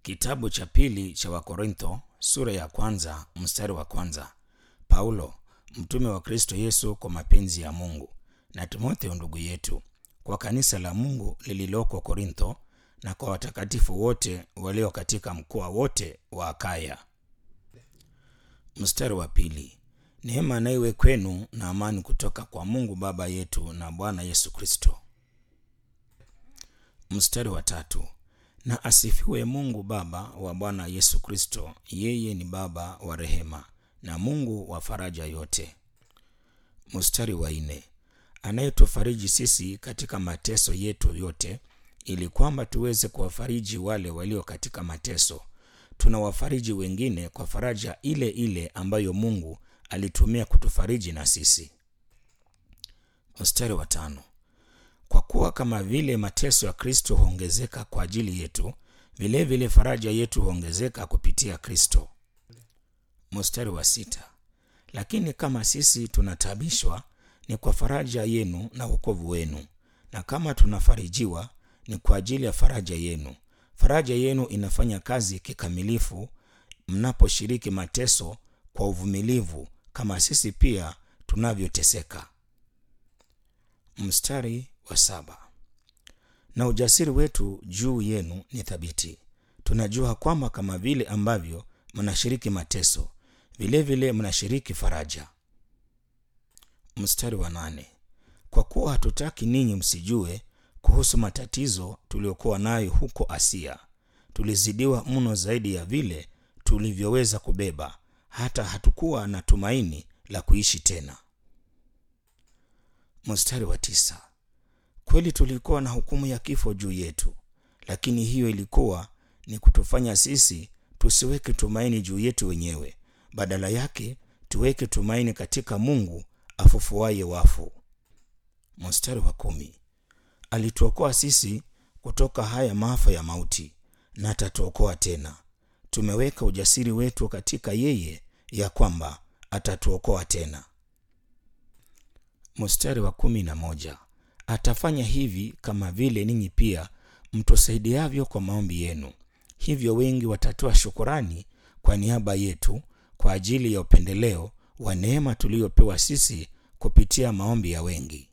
Kitabu cha pili cha Wakorintho sura ya kwanza mstari wa kwanza. Paulo mtume wa Kristo Yesu kwa mapenzi ya Mungu na Timotheo ndugu yetu kwa kanisa la Mungu lililoko Korintho na kwa watakatifu wote walio katika mkoa wote wa Akaya. Mstari wa pili. Neema na iwe kwenu na amani kutoka kwa Mungu Baba yetu na Bwana Yesu Kristo. Mstari wa tatu. Na asifiwe Mungu Baba wa Bwana Yesu Kristo, yeye ni Baba wa rehema na Mungu wa faraja yote. Mstari wa nne. Anayetufariji sisi katika mateso yetu yote, ili kwamba tuweze kuwafariji wale walio katika mateso. Tunawafariji wengine kwa faraja ile ile ambayo Mungu alitumia kutufariji na sisi. Mstari wa tano. Kwa kuwa kama vile mateso ya Kristo huongezeka kwa ajili yetu, vilevile vile faraja yetu huongezeka kupitia Kristo. Mstari wa sita. Lakini kama sisi tunatabishwa, ni kwa faraja yenu na wokovu wenu, na kama tunafarijiwa, ni kwa ajili ya faraja yenu. Faraja yenu inafanya kazi kikamilifu mnaposhiriki mateso kwa uvumilivu, kama sisi pia tunavyoteseka. Mstari wa saba. Na ujasiri wetu juu yenu ni thabiti. Tunajua kwamba kama vile ambavyo mnashiriki mateso, vilevile mnashiriki faraja. Mstari wa nane. Kwa kuwa hatutaki ninyi msijue kuhusu matatizo tuliokuwa nayo huko Asia. Tulizidiwa mno zaidi ya vile tulivyoweza kubeba, hata hatukuwa na tumaini la kuishi tena. Mstari wa tisa. Kweli tulikuwa na hukumu ya kifo juu yetu, lakini hiyo ilikuwa ni kutufanya sisi tusiweke tumaini juu yetu wenyewe, badala yake tuweke tumaini katika Mungu afufuaye wafu. Mstari wa kumi. Alituokoa sisi kutoka haya maafa ya mauti, na atatuokoa tena. Tumeweka ujasiri wetu katika yeye, ya kwamba atatuokoa tena. Mstari wa kumi na moja. Atafanya hivi kama vile ninyi pia mtusaidiavyo kwa maombi yenu. Hivyo wengi watatoa shukurani kwa niaba yetu kwa ajili ya upendeleo wa neema tuliyopewa sisi kupitia maombi ya wengi.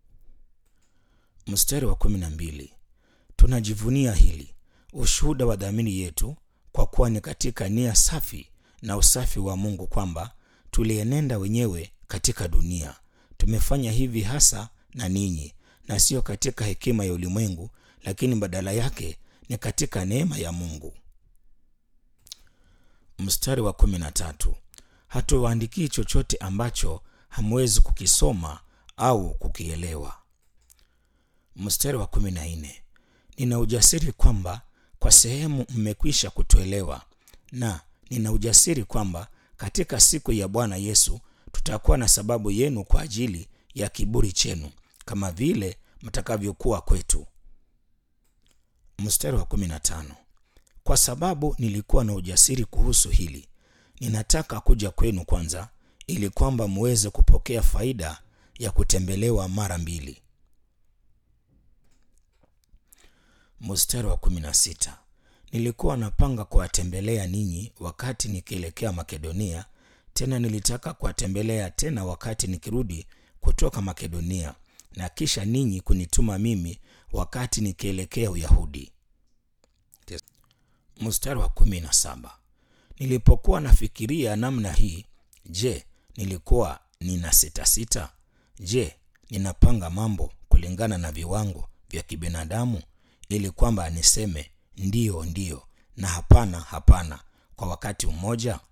Mstari wa kumi na mbili. Tunajivunia hili ushuhuda wa dhamiri yetu, kwa kuwa ni katika nia safi na usafi wa Mungu kwamba tulienenda wenyewe katika dunia. Tumefanya hivi hasa na ninyi, na sio katika hekima ya ulimwengu, lakini badala yake ni katika neema ya Mungu. Mstari wa kumi na tatu. Hatuwaandikii chochote ambacho hamwezi kukisoma au kukielewa. Mstari wa kumi na nne. Nina ujasiri kwamba kwa sehemu mmekwisha kutuelewa, na nina ujasiri kwamba katika siku ya Bwana Yesu tutakuwa na sababu yenu kwa ajili ya kiburi chenu kama vile mtakavyokuwa kwetu. Mstari wa kumi na tano. Kwa sababu nilikuwa na ujasiri kuhusu hili, ninataka kuja kwenu kwanza, ili kwamba muweze kupokea faida ya kutembelewa mara mbili. Mstari wa kumi na sita. Nilikuwa napanga kuwatembelea ninyi wakati nikielekea Makedonia, tena nilitaka kuwatembelea tena wakati nikirudi kutoka Makedonia, na kisha ninyi kunituma mimi wakati nikielekea Uyahudi. Mstari wa kumi na saba. Nilipokuwa nafikiria namna hii, je, nilikuwa nina sita sita? Je, ninapanga mambo kulingana na viwango vya kibinadamu ili kwamba niseme ndiyo ndiyo na hapana hapana kwa wakati mmoja?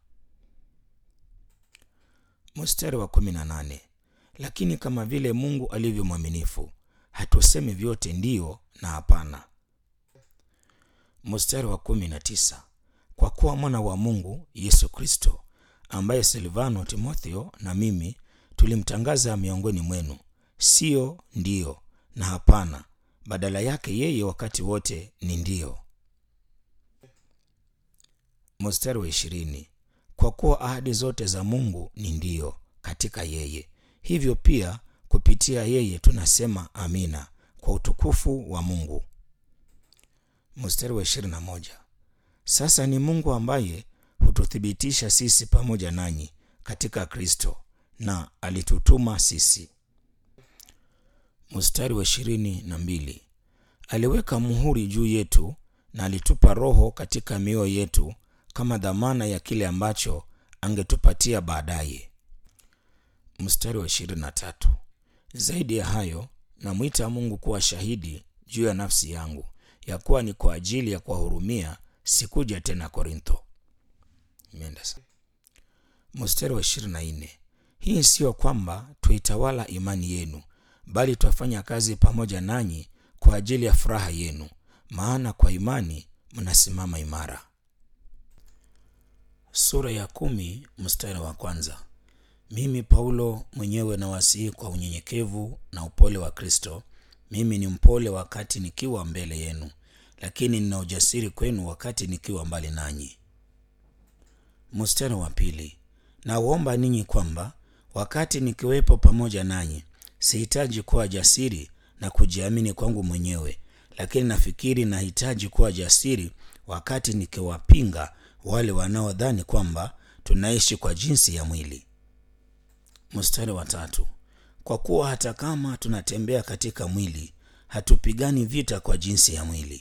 Mstari wa kumi na nane. Lakini kama vile Mungu alivyo mwaminifu, hatusemi vyote ndiyo na hapana. Mstari wa kumi na tisa. Kwa kuwa mwana wa Mungu Yesu Kristo, ambaye Silvano, Timotheo na mimi tulimtangaza miongoni mwenu, siyo ndiyo na hapana, badala yake yeye wakati wote ni ndiyo. Mstari wa ishirini. Kwa kuwa ahadi zote za Mungu ni ndiyo katika yeye, hivyo pia kupitia yeye tunasema amina kwa utukufu wa Mungu. Mstari wa ishirini na moja. Sasa ni Mungu ambaye hututhibitisha sisi pamoja nanyi katika Kristo na alitutuma sisi. Mstari wa ishirini na mbili aliweka muhuri juu yetu na alitupa Roho katika mioyo yetu kama dhamana ya kile ambacho angetupatia baadaye. Mstari wa ishirini na tatu zaidi ya hayo namwita Mungu kuwa shahidi juu ya nafsi yangu ya kuwa ni kwa ajili ya kuwahurumia sikuja tena Korintho. Imeenda sana. Mstari wa ishirini na nne hii siyo kwamba tuitawala imani yenu, bali twafanya kazi pamoja nanyi kwa ajili ya furaha yenu, maana kwa imani mnasimama imara. Sura ya kumi mstari wa kwanza. Mimi Paulo mwenyewe nawasihi kwa unyenyekevu na upole wa Kristo. Mimi ni mpole wakati nikiwa mbele yenu, lakini nina ujasiri kwenu wakati nikiwa mbali nanyi. Mstari wa pili. Nawaomba ninyi kwamba wakati nikiwepo pamoja nanyi, sihitaji kuwa jasiri na kujiamini kwangu mwenyewe, lakini nafikiri nahitaji kuwa jasiri wakati nikiwapinga wale wanaodhani kwamba tunaishi kwa jinsi ya mwili. Mstari wa tatu. Kwa kuwa hata kama tunatembea katika mwili, hatupigani vita kwa jinsi ya mwili.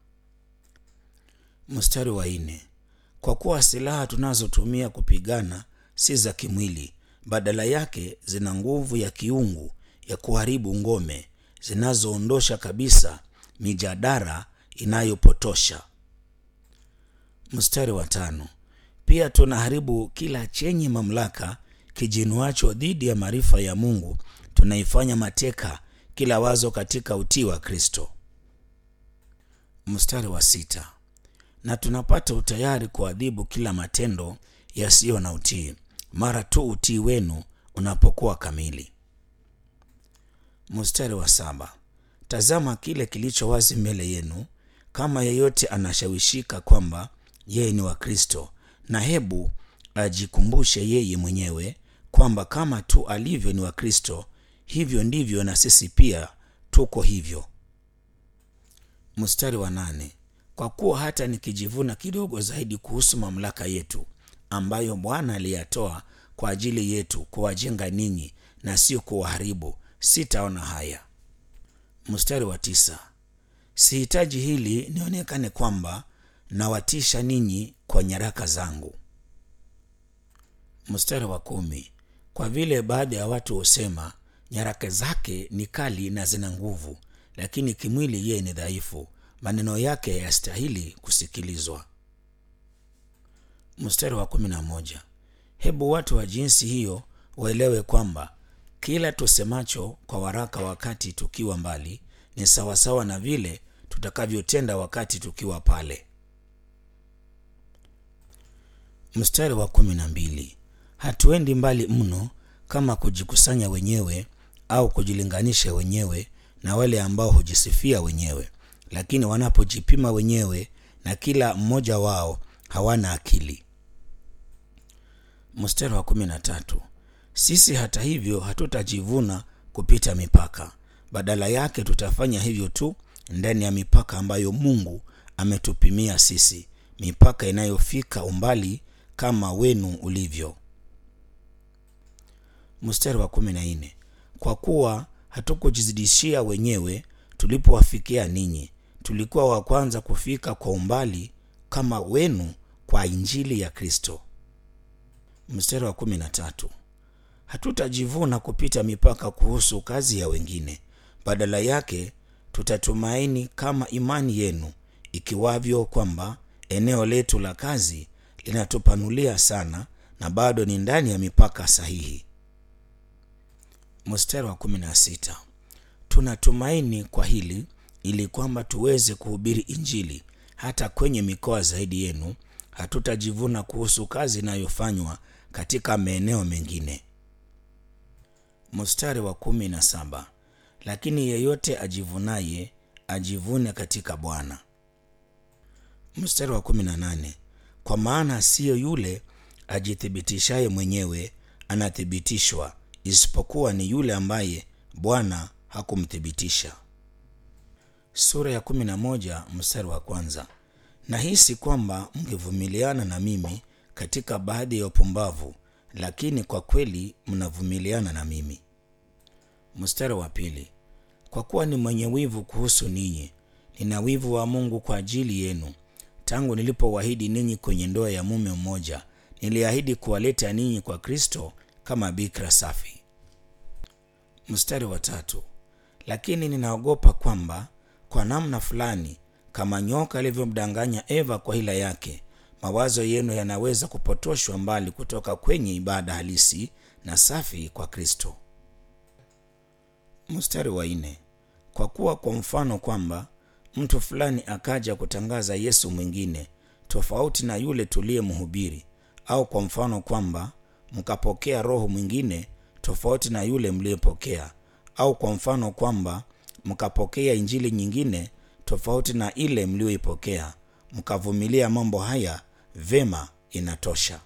Mstari wa nne. Kwa kuwa silaha tunazotumia kupigana si za kimwili, badala yake zina nguvu ya kiungu ya kuharibu ngome, zinazoondosha kabisa mijadara inayopotosha. Mstari wa tano. Pia tunaharibu kila chenye mamlaka kijinuacho dhidi ya maarifa ya Mungu, tunaifanya mateka kila wazo katika utii wa Kristo. Mstari wa sita. Na tunapata utayari kuadhibu kila matendo yasiyo na utii mara tu utii wenu unapokuwa kamili. Mstari wa saba. Tazama kile kilicho wazi mbele yenu, kama yeyote anashawishika kwamba yeye ni wa Kristo, na hebu ajikumbushe yeye mwenyewe kwamba kama tu alivyo ni wa Kristo, hivyo ndivyo na sisi pia tuko hivyo. Mstari wa nane. Kwa kuwa hata nikijivuna kidogo zaidi kuhusu mamlaka yetu ambayo Bwana aliyatoa kwa ajili yetu kuwajenga ninyi na sio kuwaharibu, sitaona haya. Mstari wa tisa. Sihitaji hili nionekane kwamba nawatisha ninyi kwa nyaraka zangu. Mstari wa kumi. Kwa vile baadhi ya watu husema nyaraka zake ni kali na zina nguvu, lakini kimwili yeye ni dhaifu, maneno yake yastahili kusikilizwa. Mstari wa kumi na moja. Hebu watu wa jinsi hiyo waelewe kwamba kila tusemacho kwa waraka wakati tukiwa mbali ni sawasawa na vile tutakavyotenda wakati tukiwa pale. Mstari wa kumi na mbili. Hatuendi mbali mno kama kujikusanya wenyewe au kujilinganisha wenyewe na wale ambao hujisifia wenyewe, lakini wanapojipima wenyewe na kila mmoja wao hawana akili. Mstari wa kumi na tatu. Sisi hata hivyo hatutajivuna kupita mipaka, badala yake tutafanya hivyo tu ndani ya mipaka ambayo Mungu ametupimia sisi, mipaka inayofika umbali kama wenu ulivyo. Mstari wa kumi na nne. Kwa kuwa hatukujizidishia wenyewe tulipowafikia ninyi, tulikuwa wa kwanza kufika kwa umbali kama wenu kwa injili ya Kristo. Mstari wa kumi na tatu. Hatutajivuna kupita mipaka kuhusu kazi ya wengine, badala yake tutatumaini kama imani yenu ikiwavyo, kwamba eneo letu la kazi linatupanulia sana na bado ni ndani ya mipaka sahihi. Mstari wa kumi na sita. Tunatumaini kwa hili ili kwamba tuweze kuhubiri Injili hata kwenye mikoa zaidi yenu. Hatutajivuna kuhusu kazi inayofanywa katika maeneo mengine. Mstari wa kumi na saba. Lakini yeyote ajivunaye ajivune katika Bwana. Mstari wa kumi na nane. Kwa maana siyo yule ajithibitishaye mwenyewe anathibitishwa, isipokuwa ni yule ambaye Bwana hakumthibitisha. Sura ya kumi na moja mstari wa kwanza. nahisi kwamba mngevumiliana na mimi katika baadhi ya upumbavu lakini kwa kweli mnavumiliana na mimi mstari wa pili kwa kuwa ni mwenye wivu kuhusu ninyi nina wivu wa mungu kwa ajili yenu tangu nilipowahidi ninyi kwenye ndoa ya mume mmoja niliahidi kuwaleta ninyi kwa kristo kama bikra safi mstari wa tatu lakini ninaogopa kwamba kwa namna fulani kama nyoka alivyomdanganya eva kwa hila yake mawazo yenu yanaweza kupotoshwa mbali kutoka kwenye ibada halisi na safi kwa kristo mstari wa nne kwa kuwa kwa mfano kwamba mtu fulani akaja kutangaza yesu mwingine tofauti na yule tuliyemhubiri au kwa mfano kwamba mkapokea roho mwingine tofauti na yule mliyepokea au kwa mfano kwamba mkapokea injili nyingine tofauti na ile mliyoipokea mkavumilia mambo haya vema inatosha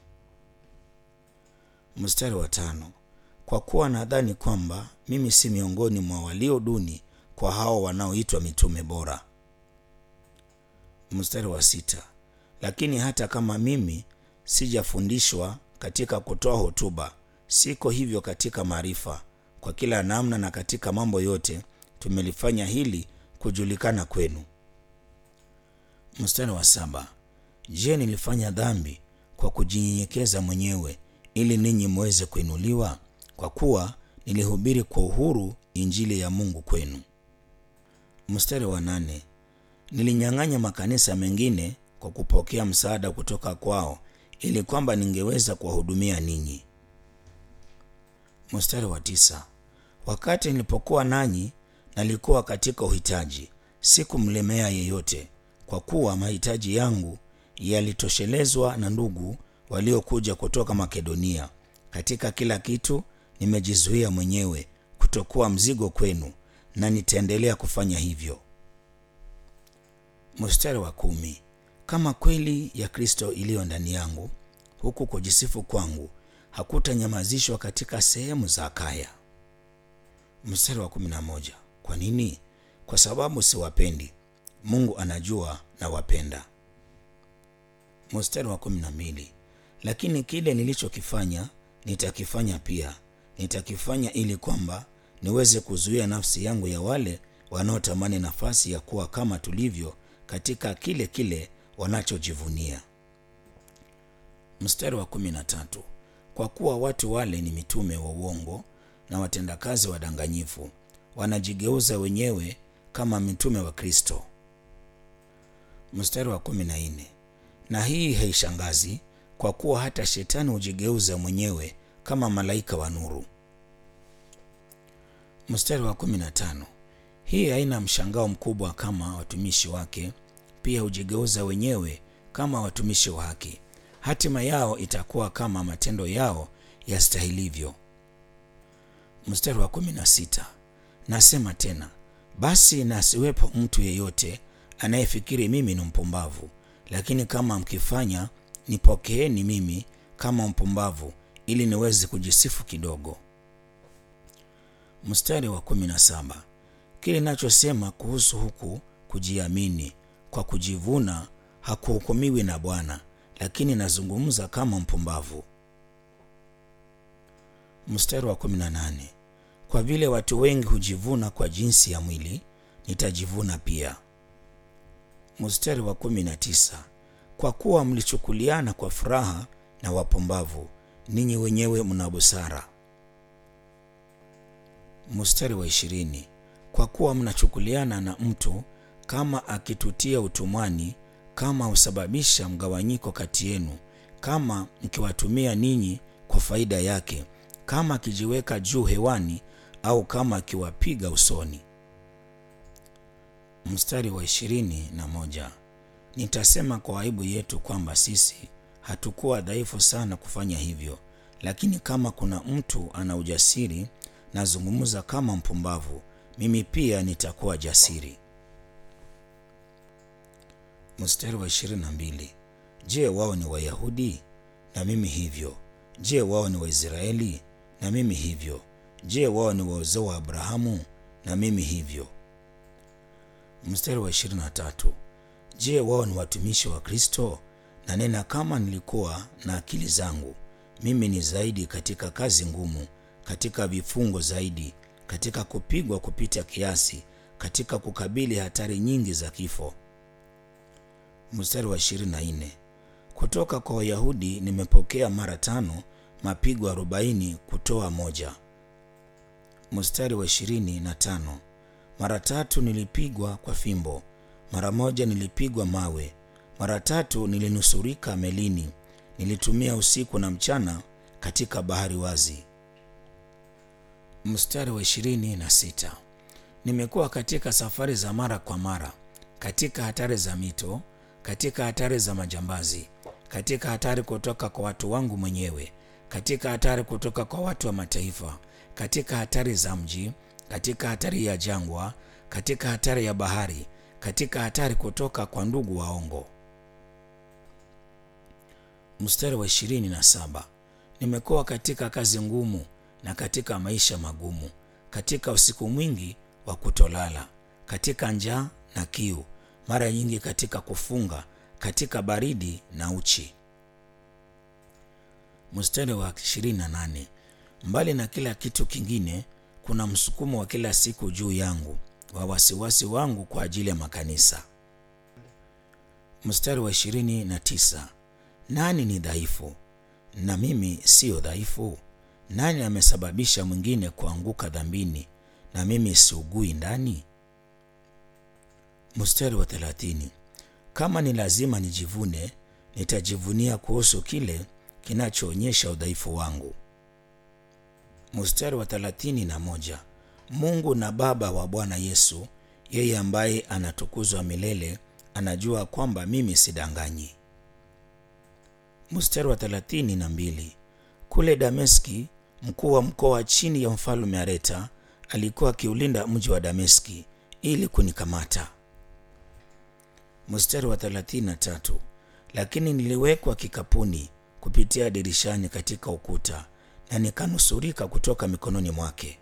mstari wa tano kwa kuwa nadhani kwamba mimi si miongoni mwa walio duni kwa hao wanaoitwa mitume bora mstari wa sita lakini hata kama mimi sijafundishwa katika kutoa hotuba siko hivyo katika maarifa kwa kila namna na katika mambo yote tumelifanya hili kujulikana kwenu mstari wa saba je nilifanya dhambi kwa kujinyenyekeza mwenyewe ili ninyi mweze kuinuliwa kwa kuwa nilihubiri kwa uhuru injili ya mungu kwenu mstari wa nane nilinyang'anya makanisa mengine kwa kupokea msaada kutoka kwao ili kwamba ningeweza kuwahudumia ninyi mstari wa tisa wakati nilipokuwa nanyi nalikuwa katika uhitaji sikumlemea yeyote kwa kuwa mahitaji yangu yalitoshelezwa na ndugu waliokuja kutoka makedonia katika kila kitu nimejizuia mwenyewe kutokuwa mzigo kwenu na nitaendelea kufanya hivyo mstari wa kumi kama kweli ya kristo iliyo ndani yangu huku kujisifu kwangu hakutanyamazishwa katika sehemu za akaya mstari wa kumi na moja kwa nini kwa sababu siwapendi mungu anajua na wapenda mstari wa kumi na mbili lakini kile nilichokifanya nitakifanya pia nitakifanya ili kwamba niweze kuzuia nafsi yangu ya wale wanaotamani nafasi ya kuwa kama tulivyo katika kile kile wanachojivunia mstari wa kumi na tatu kwa kuwa watu wale ni mitume wa uongo na watendakazi wadanganyifu wanajigeuza wenyewe kama mitume wa kristo mstari wa kumi na nne na hii haishangazi kwa kuwa hata shetani hujigeuza mwenyewe kama malaika wa nuru mstari wa kumi na tano hii haina mshangao mkubwa kama watumishi wake pia hujigeuza wenyewe kama watumishi wa haki hatima yao itakuwa kama matendo yao yastahilivyo mstari wa kumi na sita nasema tena basi na asiwepo mtu yeyote anayefikiri mimi ni mpumbavu lakini kama mkifanya nipokeeni mimi kama mpumbavu ili niweze kujisifu kidogo mstari wa kumi na saba kile nachosema kuhusu huku kujiamini kwa kujivuna hakuhukumiwi na bwana lakini nazungumza kama mpumbavu mstari wa kumi na nane kwa vile watu wengi hujivuna kwa jinsi ya mwili nitajivuna pia mstari wa kumi na tisa kwa kuwa mlichukuliana kwa furaha na wapumbavu ninyi wenyewe mna busara mstari wa ishirini kwa kuwa mnachukuliana na mtu kama akitutia utumwani kama husababisha mgawanyiko kati yenu kama mkiwatumia ninyi kwa faida yake kama akijiweka juu hewani au kama akiwapiga usoni mstari wa ishirini na moja nitasema kwa aibu yetu kwamba sisi hatukuwa dhaifu sana kufanya hivyo lakini kama kuna mtu ana ujasiri nazungumza kama mpumbavu mimi pia nitakuwa jasiri mstari wa ishirini na mbili je wao ni wayahudi na mimi hivyo je wao ni waisraeli na mimi hivyo je wao ni wa uzao wa abrahamu na mimi hivyo mstari wa ishirini na tatu Je, wao ni watumishi wa Kristo? Nanena kama nilikuwa na akili zangu. Mimi ni zaidi katika kazi ngumu, katika vifungo zaidi, katika kupigwa kupita kiasi, katika kukabili hatari nyingi za kifo. Mstari wa 24. Kutoka kwa Wayahudi nimepokea mara tano mapigo arobaini kutoa moja. Mstari wa ishirini na tano. Mara tatu nilipigwa kwa fimbo, mara moja nilipigwa mawe, mara tatu nilinusurika melini, nilitumia usiku na mchana katika bahari wazi. Mstari wa ishirini na sita. Nimekuwa katika safari za mara kwa mara, katika hatari za mito, katika hatari za majambazi, katika hatari kutoka kwa watu wangu mwenyewe, katika hatari kutoka kwa watu wa mataifa, katika hatari za mji, katika hatari ya jangwa, katika hatari ya bahari, katika hatari kutoka kwa ndugu waongo. Mstari wa ishirini na saba. Nimekuwa katika kazi ngumu na katika maisha magumu, katika usiku mwingi wa kutolala, katika njaa na kiu, mara nyingi katika kufunga, katika baridi na uchi. Mstari wa 28. Mbali na kila kitu kingine, kuna msukumo wa kila siku juu yangu wa wasiwasi wangu kwa ajili ya makanisa. Mstari wa 29. Nani ni dhaifu na mimi siyo dhaifu? Nani amesababisha mwingine kuanguka dhambini na mimi siugui ndani? Mstari wa 30. Kama ni lazima nijivune, nitajivunia kuhusu kile kinachoonyesha udhaifu wangu. Mstari wa thelathini na moja. Mungu na Baba wa Bwana Yesu, yeye ambaye anatukuzwa milele, anajua kwamba mimi sidanganyi. Mstari wa thelathini na mbili. Kule Dameski, mkuu wa mkoa chini ya mfalme Areta alikuwa akiulinda mji wa Dameski ili kunikamata. Mstari wa thelathini na tatu. Lakini niliwekwa kikapuni kupitia dirishani katika ukuta na nikanusurika kutoka mikononi mwake.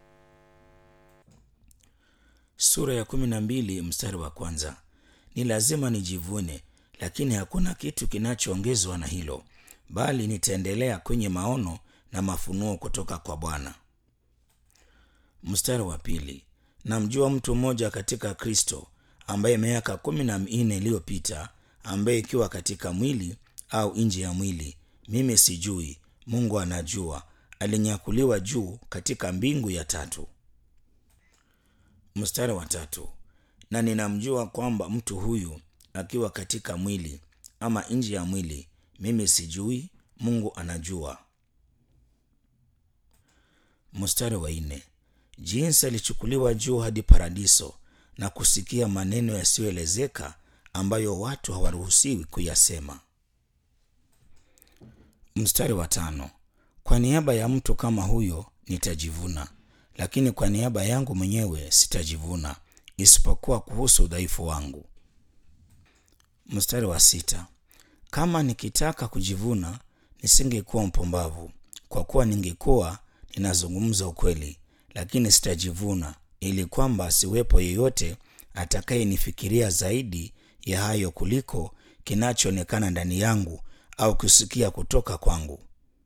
Sura ya kumi na mbili mstari wa kwanza. Ni lazima nijivune, lakini hakuna kitu kinachoongezwa na hilo, bali nitaendelea kwenye maono na mafunuo kutoka kwa Bwana. Mstari wa pili. Namjua mtu mmoja katika Kristo ambaye miaka kumi na minne iliyopita, ambaye ikiwa katika mwili au nje ya mwili mimi sijui, Mungu anajua, alinyakuliwa juu katika mbingu ya tatu. Mstari wa tatu. Na ninamjua kwamba mtu huyu akiwa katika mwili ama nje ya mwili mimi sijui, Mungu anajua. Mstari wa nne. Jinsi alichukuliwa juu hadi paradiso na kusikia maneno yasiyoelezeka ambayo watu hawaruhusiwi kuyasema. Mstari wa tano. Kwa niaba ya mtu kama huyo nitajivuna, lakini kwa niaba yangu mwenyewe sitajivuna, isipokuwa kuhusu udhaifu wangu. Mstari wa sita. Kama nikitaka kujivuna, nisingekuwa mpumbavu, kwa kuwa ningekuwa ninazungumza ukweli, lakini sitajivuna, ili kwamba asiwepo yeyote atakayenifikiria zaidi ya hayo kuliko kinachoonekana ndani yangu au kusikia kutoka kwangu.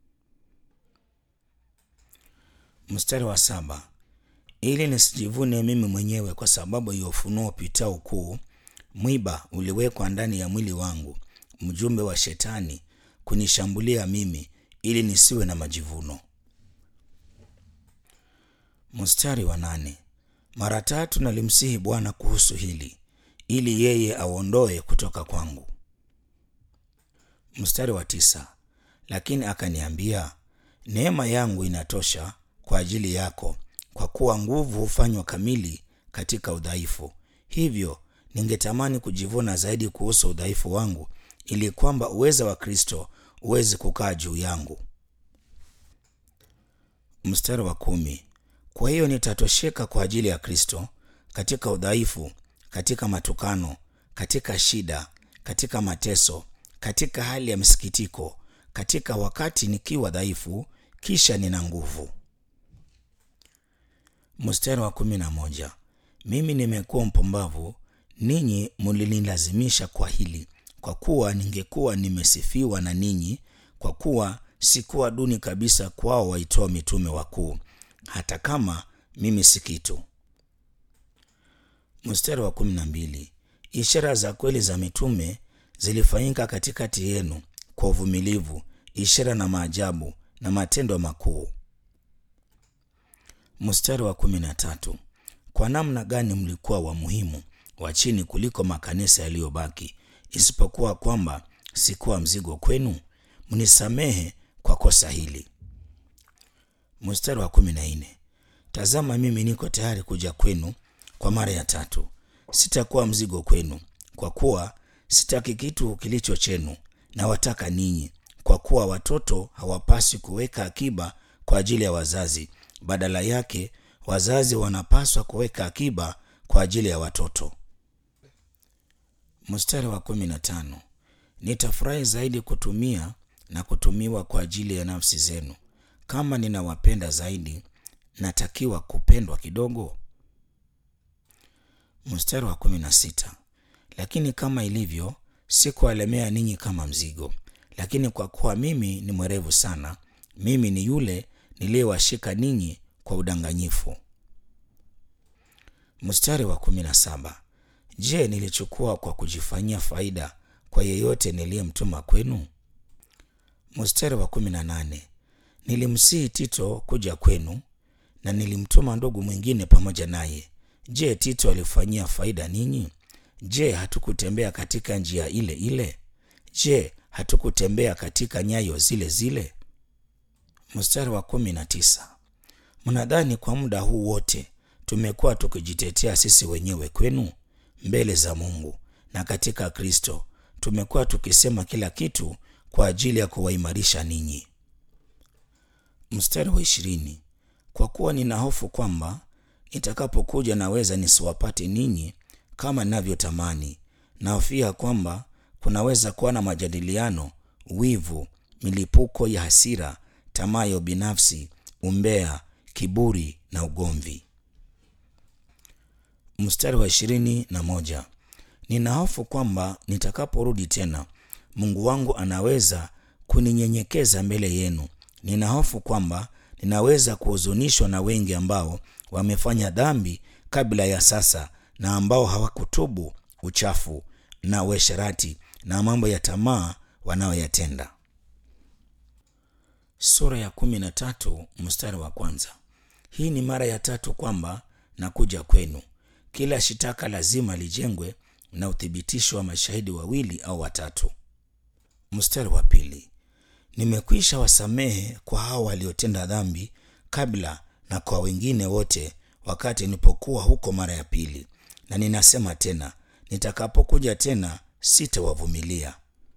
Mstari wa saba. Ili nisijivune mimi mwenyewe kwa sababu ya ufunuo upitao ukuu, mwiba uliwekwa ndani ya mwili wangu, mjumbe wa Shetani kunishambulia mimi, ili nisiwe na majivuno. Mstari wa nane. Mara tatu nalimsihi Bwana kuhusu hili, ili yeye auondoe kutoka kwangu. Mstari wa tisa. Lakini akaniambia, neema yangu inatosha kwa ajili yako, kwa kuwa nguvu hufanywa kamili katika udhaifu. Hivyo ningetamani kujivuna zaidi kuhusu udhaifu wangu, ili kwamba uweza wa Kristo uweze kukaa juu yangu. Mstari wa kumi. Kwa hiyo nitatosheka kwa ajili ya Kristo katika udhaifu, katika matukano, katika shida, katika mateso, katika hali ya msikitiko, katika wakati nikiwa dhaifu, kisha nina nguvu. Mstari wa kumi na moja. Mimi nimekuwa mpumbavu ninyi mulinilazimisha kwa hili, kwa kuwa ningekuwa nimesifiwa na ninyi, kwa kuwa sikuwa duni kabisa kwao waitoa mitume wakuu, hata kama mimi si kitu. Mstari wa kumi na mbili. Ishara za kweli za mitume zilifanyika katikati yenu kwa uvumilivu, ishara na maajabu na matendo makuu. Mstari wa kumi na tatu. Kwa namna gani mlikuwa wa muhimu wa chini kuliko makanisa yaliyobaki, isipokuwa kwamba sikuwa mzigo kwenu? Mnisamehe kwa kosa hili. Mstari wa kumi na nne. Tazama, mimi niko tayari kuja kwenu kwa mara ya tatu, sitakuwa mzigo kwenu, kwa kuwa sitaki kitu kilicho chenu, na wataka ninyi, kwa kuwa watoto hawapaswi kuweka akiba kwa ajili ya wazazi, badala yake wazazi wanapaswa kuweka akiba kwa ajili ya watoto. Mstari wa kumi na tano. Nitafurahi zaidi kutumia na kutumiwa kwa ajili ya nafsi zenu. Kama ninawapenda zaidi, natakiwa kupendwa kidogo. Mstari wa kumi na sita. Lakini kama ilivyo, sikuwalemea ninyi kama mzigo, lakini kwa kuwa mimi ni mwerevu sana, mimi ni yule niliyewashika ninyi kwa udanganyifu. Mstari wa kumi na saba. Je, nilichukua kwa kujifanyia faida kwa yeyote niliyemtuma kwenu? Mstari wa kumi na nane. Nilimsihi Tito kuja kwenu na nilimtuma ndugu mwingine pamoja naye. Je, Tito alifanyia faida ninyi? Je, hatukutembea katika njia ile ile? Je, hatukutembea katika nyayo zile zile? Mstari wa kumi na tisa. Mnadhani kwa muda huu wote tumekuwa tukijitetea sisi wenyewe kwenu mbele za Mungu na katika Kristo tumekuwa tukisema kila kitu kwa ajili ya kuwaimarisha ninyi. Mstari wa ishirini. Kwa kuwa nina hofu kwamba nitakapokuja naweza nisiwapate ninyi kama ninavyotamani. Nahofia kwamba kunaweza kuwa na majadiliano, wivu, milipuko ya hasira, tamaa ya ubinafsi, umbea, kiburi na ugomvi. Mstari wa ishirini na moja. Nina hofu kwamba nitakaporudi tena Mungu wangu anaweza kuninyenyekeza mbele yenu. Nina hofu kwamba ninaweza kuhuzunishwa na wengi ambao wamefanya dhambi kabla ya sasa na ambao hawakutubu uchafu na uasherati na mambo ya tamaa wanayoyatenda. Sura ya kumi na tatu mstari wa kwanza. Hii ni mara ya tatu kwamba nakuja kwenu. Kila shitaka lazima lijengwe na uthibitisho wa mashahidi wawili au watatu. Mstari wa pili. Nimekwisha wasamehe kwa hao waliotenda dhambi kabla na kwa wengine wote wakati nilipokuwa huko mara ya pili, na ninasema tena, nitakapokuja tena sitawavumilia.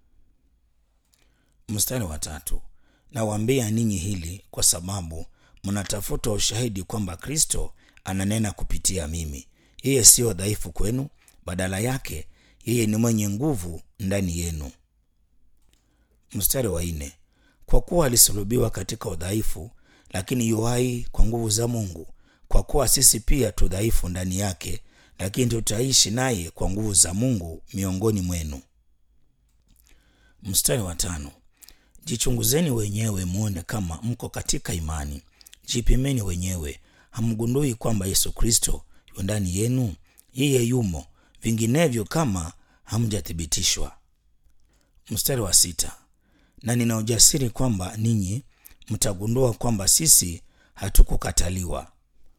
Mstari wa tatu. Nawaambia ninyi hili kwa sababu mnatafuta ushahidi kwamba Kristo ananena kupitia mimi. Yeye siyo dhaifu kwenu, badala yake yeye ni mwenye nguvu ndani yenu. Mstari wa nne. Kwa kuwa alisulubiwa katika udhaifu, lakini yu hai kwa nguvu za Mungu. Kwa kuwa sisi pia tu dhaifu ndani yake, lakini tutaishi naye kwa nguvu za Mungu miongoni mwenu. Mstari wa tano. Jichunguzeni wenyewe muone kama mko katika imani. Jipimeni wenyewe, hamgundui kwamba Yesu Kristo yu ndani yenu? Yeye yumo, vinginevyo kama hamjathibitishwa. Mstari wa sita. Na nina ujasiri kwamba ninyi mtagundua kwamba sisi hatukukataliwa.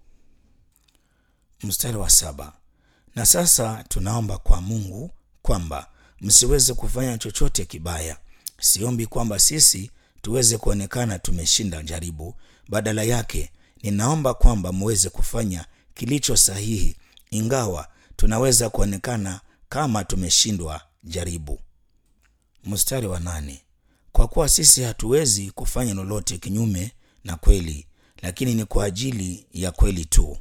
Mstari wa saba. Na sasa tunaomba kwa Mungu kwamba msiweze kufanya chochote kibaya. Siombi kwamba sisi tuweze kuonekana tumeshinda jaribu. Badala yake, ninaomba kwamba muweze kufanya kilicho sahihi, ingawa tunaweza kuonekana kama tumeshindwa jaribu. Mstari wa nane. Kwa kuwa sisi hatuwezi kufanya lolote kinyume na kweli, lakini ni kwa ajili ya kweli tu.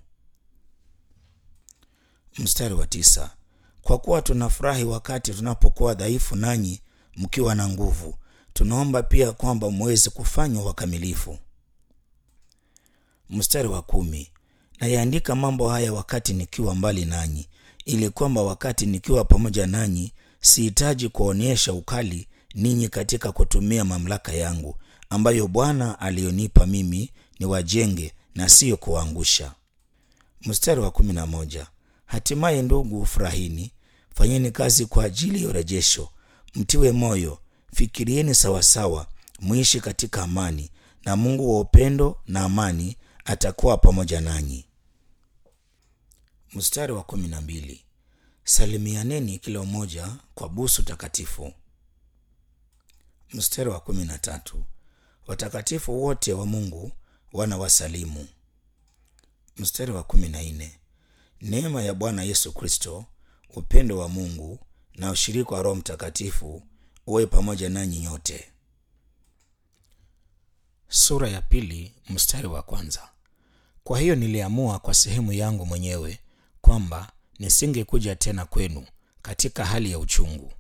Mstari wa tisa. Kwa kuwa tunafurahi wakati tunapokuwa dhaifu, nanyi mkiwa na nguvu. Tunaomba pia kwamba muweze kufanywa wakamilifu. Mstari wa kumi. Nayaandika mambo haya wakati nikiwa mbali nanyi, ili kwamba wakati nikiwa pamoja nanyi sihitaji kuonyesha ukali ninyi katika kutumia mamlaka yangu ambayo Bwana aliyonipa mimi ni wajenge na siyo kuangusha. Mstari wa kumi na moja. Hatimaye ndugu, furahini, fanyeni kazi kwa ajili ya urejesho, mtiwe moyo, fikirieni sawasawa, muishi katika amani, na Mungu wa upendo na amani atakuwa pamoja nanyi. Mstari wa kumi na mbili. Salimianeni kila mmoja kwa busu takatifu. Mstari wa kumi na tatu. Watakatifu wote wa Mungu wanawasalimu. Mstari wa kumi na nne. Neema ya Bwana Yesu Kristo, upendo wa Mungu na ushirika wa Roho Mtakatifu uwe pamoja nanyi nyote. Sura ya pili mstari wa kwanza. Kwa hiyo niliamua kwa sehemu yangu mwenyewe kwamba nisingekuja tena kwenu katika hali ya uchungu.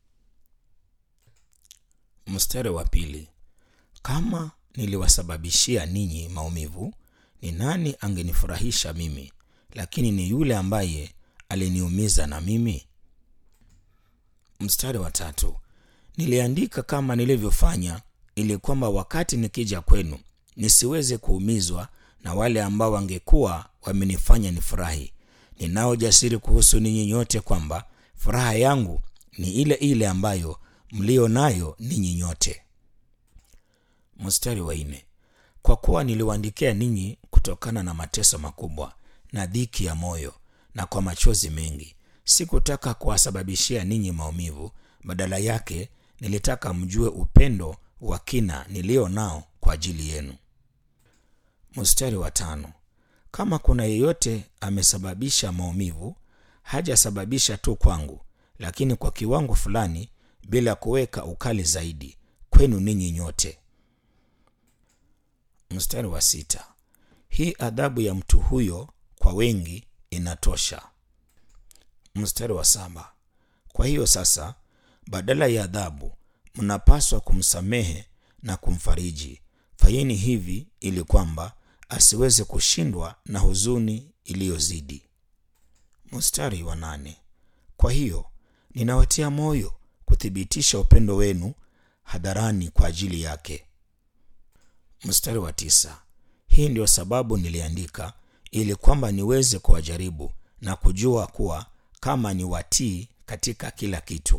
Mstari wa pili. Kama niliwasababishia ninyi maumivu, ni nani angenifurahisha mimi? Lakini ni yule ambaye aliniumiza na mimi. Mstari wa tatu. Niliandika kama nilivyofanya, ili kwamba wakati nikija kwenu nisiweze kuumizwa na wale ambao wangekuwa wamenifanya nifurahi. Ninao jasiri kuhusu ninyi nyote kwamba furaha yangu ni ile ile ambayo mlio nayo ninyi nyote. Mstari wa nne. Kwa kuwa niliwaandikia ninyi kutokana na mateso makubwa na dhiki ya moyo na kwa machozi mengi, sikutaka kuwasababishia ninyi maumivu, badala yake nilitaka mjue upendo wa kina nilio nao kwa ajili yenu. Mstari wa tano. Kama kuna yeyote amesababisha maumivu, hajasababisha tu kwangu, lakini kwa kiwango fulani, bila kuweka ukali zaidi kwenu ninyi nyote. Mstari wa sita. Hii adhabu ya mtu huyo kwa wengi inatosha. Mstari wa saba. Kwa hiyo sasa, badala ya adhabu, mnapaswa kumsamehe na kumfariji. Fanyeni hivi ili kwamba asiweze kushindwa na huzuni iliyozidi. Mstari wa nane. Kwa hiyo ninawatia moyo kuthibitisha upendo wenu hadharani kwa ajili yake. Mstari wa tisa. Hii ndio sababu niliandika ili kwamba niweze kuwajaribu na kujua kuwa kama ni watii katika kila kitu.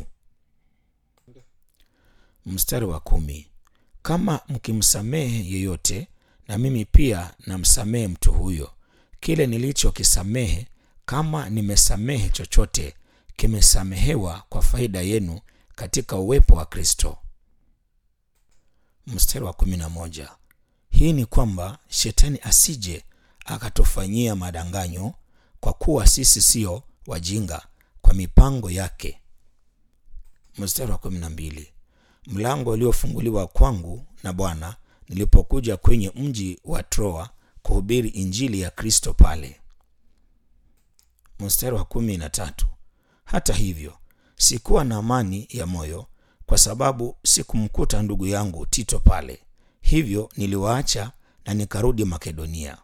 Mstari wa kumi. Kama mkimsamehe yeyote, na mimi pia namsamehe mtu huyo. Kile nilichokisamehe, kama nimesamehe chochote, kimesamehewa kwa faida yenu katika uwepo wa Kristo. Mstari wa kumi na moja. Hii ni kwamba shetani asije akatufanyia madanganyo, kwa kuwa sisi sio wajinga kwa mipango yake. Mstari wa kumi na mbili. Mlango uliofunguliwa kwangu na Bwana nilipokuja kwenye mji wa Troa kuhubiri injili ya Kristo pale. Mstari wa kumi na tatu. Hata hivyo sikuwa na amani ya moyo kwa sababu sikumkuta ndugu yangu Tito pale, hivyo niliwaacha na nikarudi Makedonia.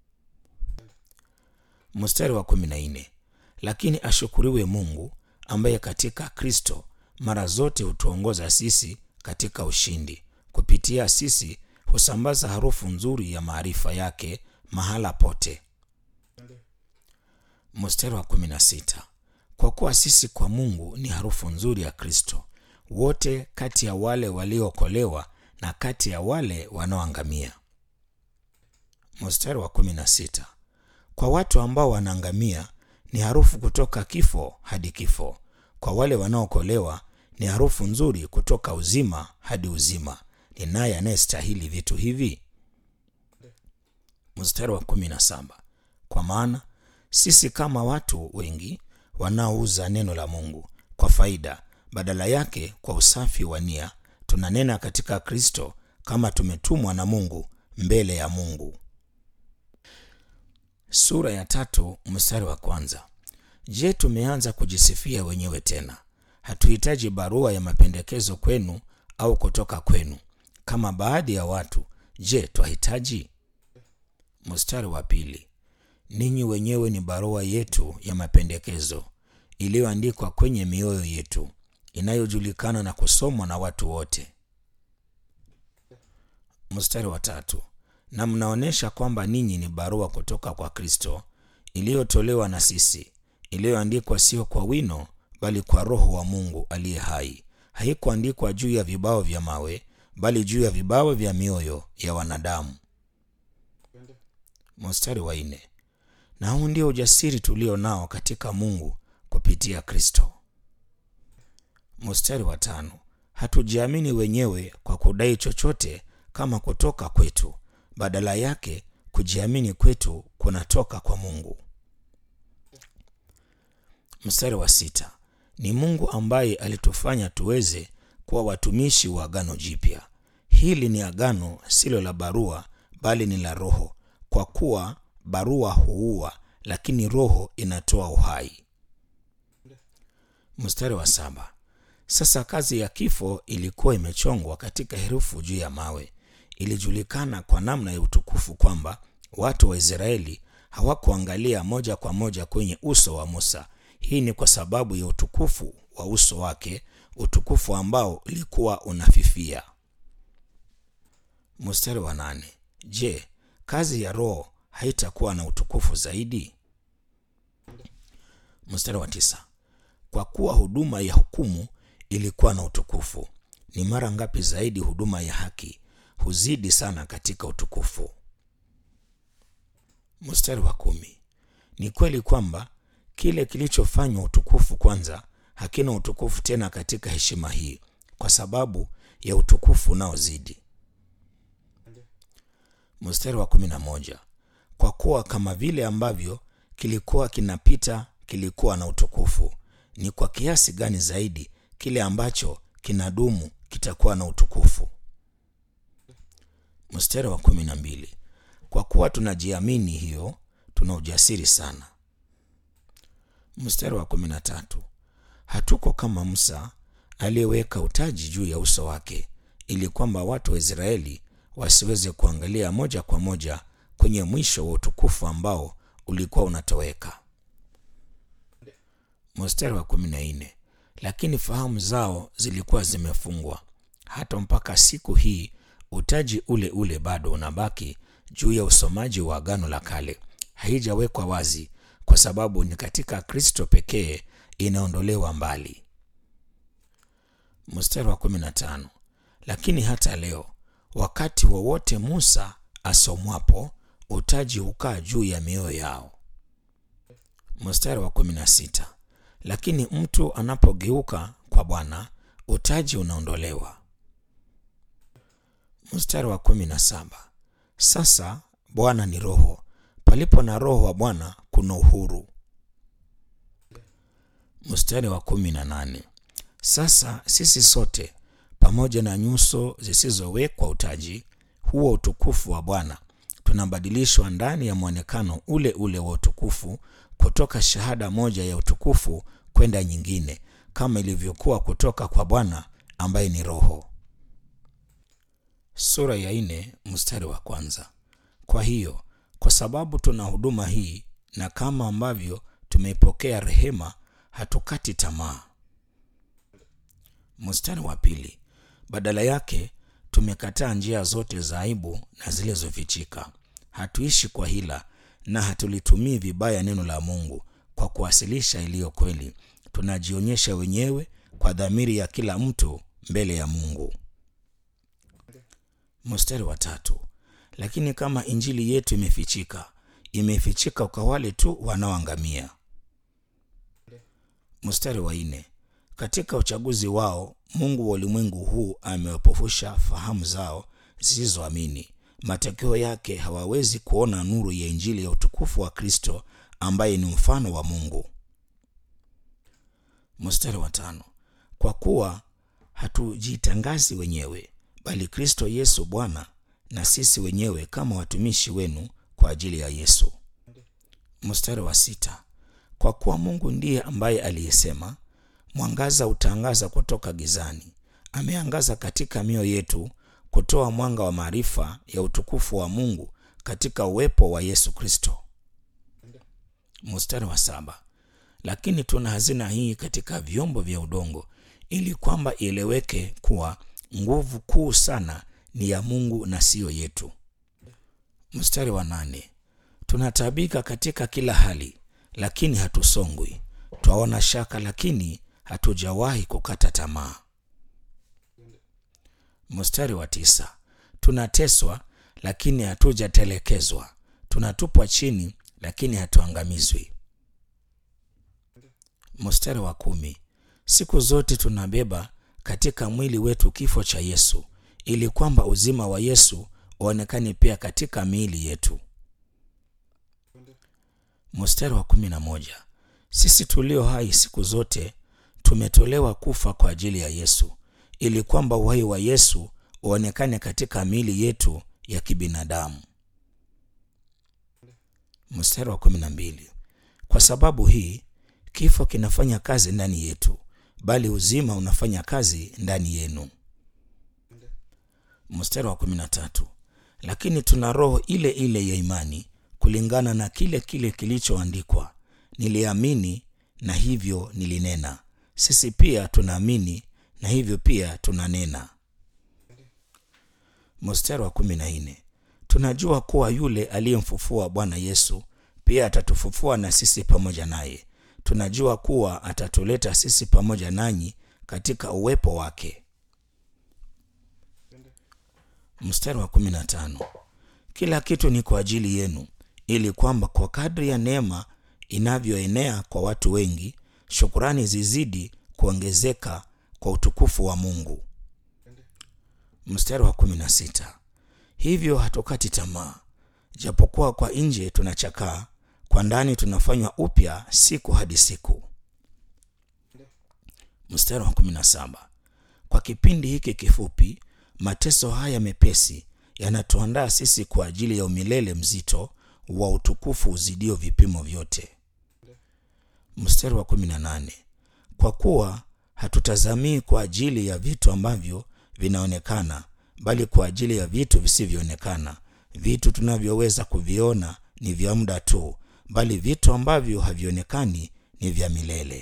Mstari wa kumi na nne. Lakini ashukuriwe Mungu ambaye katika Kristo mara zote hutuongoza sisi katika ushindi. Kupitia sisi husambaza harufu nzuri ya maarifa yake mahala pote. Mstari wa kumi na sita. Kwa kuwa sisi kwa Mungu ni harufu nzuri ya Kristo, wote kati ya wale waliookolewa na kati ya wale wanaoangamia. Mstari wa kumi na sita. Kwa watu ambao wanaangamia ni harufu kutoka kifo hadi kifo, kwa wale wanaokolewa ni harufu nzuri kutoka uzima hadi uzima. Ni naye anayestahili vitu hivi. Mstari wa kumi na saba. Kwa maana sisi kama watu wengi wanaouza neno la Mungu kwa faida, badala yake kwa usafi wa nia tunanena katika Kristo kama tumetumwa na Mungu mbele ya Mungu. Sura ya tatu mstari wa kwanza. Je, tumeanza kujisifia wenyewe tena? Hatuhitaji barua ya mapendekezo kwenu au kutoka kwenu kama baadhi ya watu. Je, twahitaji? Mstari wa pili. ninyi wenyewe ni barua yetu ya mapendekezo iliyoandikwa kwenye mioyo yetu, inayojulikana na kusomwa na watu wote. Mstari wa tatu, na mnaonyesha kwamba ninyi ni barua kutoka kwa Kristo iliyotolewa na sisi, iliyoandikwa sio kwa wino, bali kwa Roho wa Mungu aliye hai. Haikuandikwa juu ya vibao vya mawe, bali juu ya vibao vya mioyo ya wanadamu. Mstari wa nne, na huu ndio ujasiri tulio nao katika Mungu kupitia Kristo. Mstari wa tano, hatujiamini wenyewe kwa kudai chochote kama kutoka kwetu, badala yake kujiamini kwetu kunatoka kwa Mungu. Mstari wa sita, ni Mungu ambaye alitufanya tuweze kuwa watumishi wa agano jipya. Hili ni agano silo la barua, bali ni la Roho, kwa kuwa barua huua, lakini Roho inatoa uhai. Mstari wa saba, sasa kazi ya kifo ilikuwa imechongwa katika herufi juu ya mawe. Ilijulikana kwa namna ya utukufu kwamba watu wa Israeli hawakuangalia moja kwa moja kwenye uso wa Musa. Hii ni kwa sababu ya utukufu wa uso wake, utukufu ambao ulikuwa unafifia. Mstari wa nane, je, kazi ya Roho haitakuwa na utukufu zaidi? Mstari wa tisa, kwa kuwa huduma ya hukumu ilikuwa na utukufu, ni mara ngapi zaidi huduma ya haki huzidi sana katika utukufu. Mstari wa kumi, ni kweli kwamba kile kilichofanywa utukufu kwanza hakina utukufu tena katika heshima hii, kwa sababu ya utukufu unaozidi. Mstari wa kumi na moja, kwa kuwa kama vile ambavyo kilikuwa kinapita kilikuwa na utukufu, ni kwa kiasi gani zaidi kile ambacho kinadumu kitakuwa na utukufu. Mstari wa kumi na mbili, kwa kuwa tunajiamini hiyo, tuna ujasiri sana. Mstari wa kumi na tatu, hatuko kama Musa aliyeweka utaji juu ya uso wake, ili kwamba watu wa Israeli wasiweze kuangalia moja kwa moja kwenye mwisho wa utukufu ambao ulikuwa unatoweka. Mstari wa kumi na nne, lakini fahamu zao zilikuwa zimefungwa hata mpaka siku hii utaji ule ule bado unabaki juu ya usomaji wa Agano la Kale. Haijawekwa wazi kwa sababu ni katika Kristo pekee inaondolewa mbali. Mstari wa 15, lakini hata leo wakati wowote wa Musa asomwapo utaji hukaa juu ya mioyo yao. Mstari wa 16, lakini mtu anapogeuka kwa Bwana utaji unaondolewa. Mstari wa kumi na saba sasa Bwana ni Roho, palipo na Roho wa Bwana kuna uhuru. Mstari wa kumi na nane sasa sisi sote pamoja na nyuso zisizowekwa utaji huo utukufu wa Bwana tunabadilishwa ndani ya mwonekano ule ule wa utukufu kutoka shahada moja ya utukufu kwenda nyingine, kama ilivyokuwa kutoka kwa Bwana ambaye ni Roho. Sura ya nne mstari wa kwanza. Kwa hiyo kwa sababu tuna huduma hii na kama ambavyo tumeipokea rehema, hatukati tamaa. Mstari wa pili. Badala yake tumekataa njia zote za aibu na zilizofichika. Hatuishi kwa hila na hatulitumii vibaya neno la Mungu kwa kuwasilisha iliyo kweli. Tunajionyesha wenyewe kwa dhamiri ya kila mtu mbele ya Mungu. Mstari wa tatu. Lakini kama injili yetu imefichika, imefichika kwa wale tu wanaoangamia. Mstari wa nne. Katika uchaguzi wao Mungu wa ulimwengu huu amewapofusha fahamu zao zisizoamini. Matokeo yake hawawezi kuona nuru ya injili ya utukufu wa Kristo ambaye ni mfano wa Mungu. Mstari wa tano. Kwa kuwa hatujitangazi wenyewe, bali Kristo Yesu Bwana, na sisi wenyewe kama watumishi wenu kwa ajili ya Yesu. Mstari wa sita. Kwa kuwa Mungu ndiye ambaye aliyesema mwangaza utaangaza kutoka gizani, ameangaza katika mioyo yetu kutoa mwanga wa maarifa ya utukufu wa Mungu katika uwepo wa Yesu Kristo. Mstari wa saba. Lakini tuna hazina hii katika vyombo vya udongo, ili kwamba ieleweke kuwa nguvu kuu sana ni ya Mungu na siyo yetu. Mstari wa nane. Tunataabika katika kila hali, lakini hatusongwi; twaona shaka, lakini hatujawahi kukata tamaa. Mstari wa tisa. Tunateswa, lakini hatujatelekezwa; tunatupwa chini, lakini hatuangamizwi. Mstari wa kumi. Siku zote tunabeba katika mwili wetu kifo cha Yesu, ili kwamba uzima wa Yesu uonekane pia katika miili yetu. Mstari wa kumi na moja. Sisi tulio hai siku zote tumetolewa kufa kwa ajili ya Yesu, ili kwamba uhai wa Yesu uonekane katika miili yetu ya kibinadamu. Mstari wa kumi na mbili. Kwa sababu hii kifo kinafanya kazi ndani yetu, bali uzima unafanya kazi ndani yenu. Mstari wa kumi na tatu. Lakini tuna roho ile ile ya imani, kulingana na kile kile kilichoandikwa, niliamini na hivyo nilinena. Sisi pia tunaamini na hivyo pia tunanena. Mstari wa kumi na nne. Tunajua kuwa yule aliyemfufua Bwana Yesu pia atatufufua na sisi pamoja naye. Tunajua kuwa atatuleta sisi pamoja nanyi katika uwepo wake. Mstari wa kumi na tano. Kila kitu ni kwa ajili yenu, ili kwamba kwa kadri ya neema inavyoenea kwa watu wengi, shukurani zizidi kuongezeka kwa utukufu wa Mungu. Mstari wa kumi na sita. Hivyo hatukati tamaa, japokuwa kwa nje tunachakaa, kwa ndani tunafanywa upya siku hadi siku. Mstari wa kumi na saba. Kwa kipindi hiki kifupi, mateso haya mepesi yanatuandaa sisi kwa ajili ya umilele mzito wa utukufu uzidio vipimo vyote. Mstari wa kumi na nane. Kwa kuwa hatutazamii kwa ajili ya vitu ambavyo vinaonekana, bali kwa ajili ya vitu visivyoonekana. Vitu tunavyoweza kuviona ni vya muda tu, bali vitu ambavyo havionekani ni vya milele.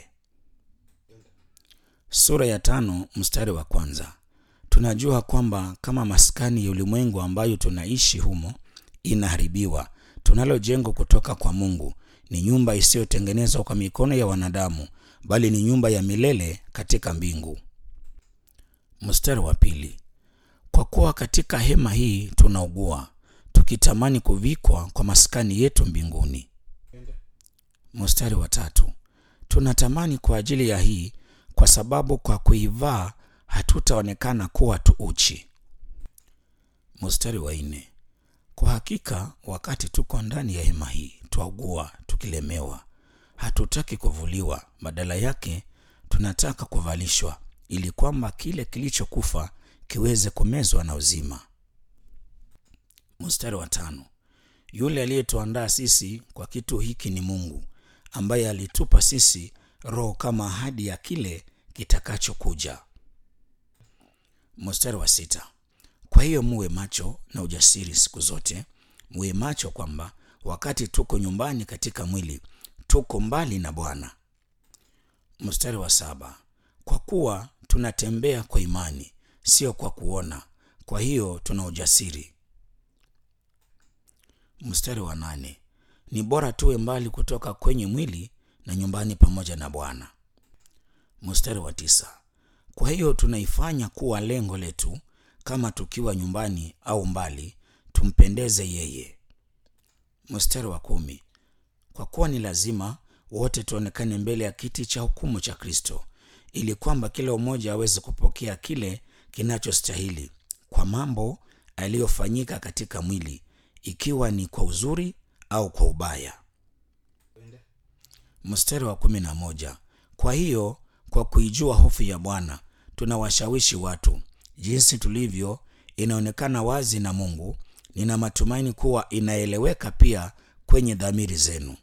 Sura ya tano mstari wa kwanza. Tunajua kwamba kama maskani ya ulimwengu ambayo tunaishi humo inaharibiwa, tunalo jengo kutoka kwa Mungu, ni nyumba isiyotengenezwa kwa mikono ya wanadamu, bali ni nyumba ya milele katika mbingu. Mstari wa pili. Kwa kuwa katika hema hii tunaugua, tukitamani kuvikwa kwa maskani yetu mbinguni. Mstari wa tatu. Tunatamani kwa ajili ya hii, kwa sababu kwa kuivaa hatutaonekana kuwa tu uchi. Mstari wa nne. Kwa hakika wakati tuko ndani ya hema hii twaugua, tukilemewa. Hatutaki kuvuliwa, badala yake tunataka kuvalishwa, ili kwamba kile kilichokufa kiweze kumezwa na uzima. Mstari wa tano. Yule aliyetuandaa sisi kwa kitu hiki ni Mungu, ambaye alitupa sisi Roho kama ahadi ya kile kitakachokuja. Mstari wa sita. Kwa hiyo muwe macho na ujasiri siku zote, muwe macho kwamba wakati tuko nyumbani katika mwili tuko mbali na Bwana. Mstari wa saba. Kwa kuwa tunatembea kwa imani, sio kwa kuona, kwa hiyo tuna ujasiri. Mstari wa nane. Ni bora tuwe mbali kutoka kwenye mwili na nyumbani pamoja na Bwana. Mstari wa tisa. Kwa hiyo tunaifanya kuwa lengo letu, kama tukiwa nyumbani au mbali, tumpendeze yeye. Mstari wa kumi. Kwa kuwa ni lazima wote tuonekane mbele ya kiti cha hukumu cha Kristo, ili kwamba kila mmoja aweze kupokea kile kinachostahili kwa mambo aliyofanyika katika mwili, ikiwa ni kwa uzuri au kwa ubaya. Mstari wa kumi na moja. Kwa hiyo kwa kuijua hofu ya Bwana tunawashawishi watu. Jinsi tulivyo inaonekana wazi na Mungu. Nina matumaini kuwa inaeleweka pia kwenye dhamiri zenu.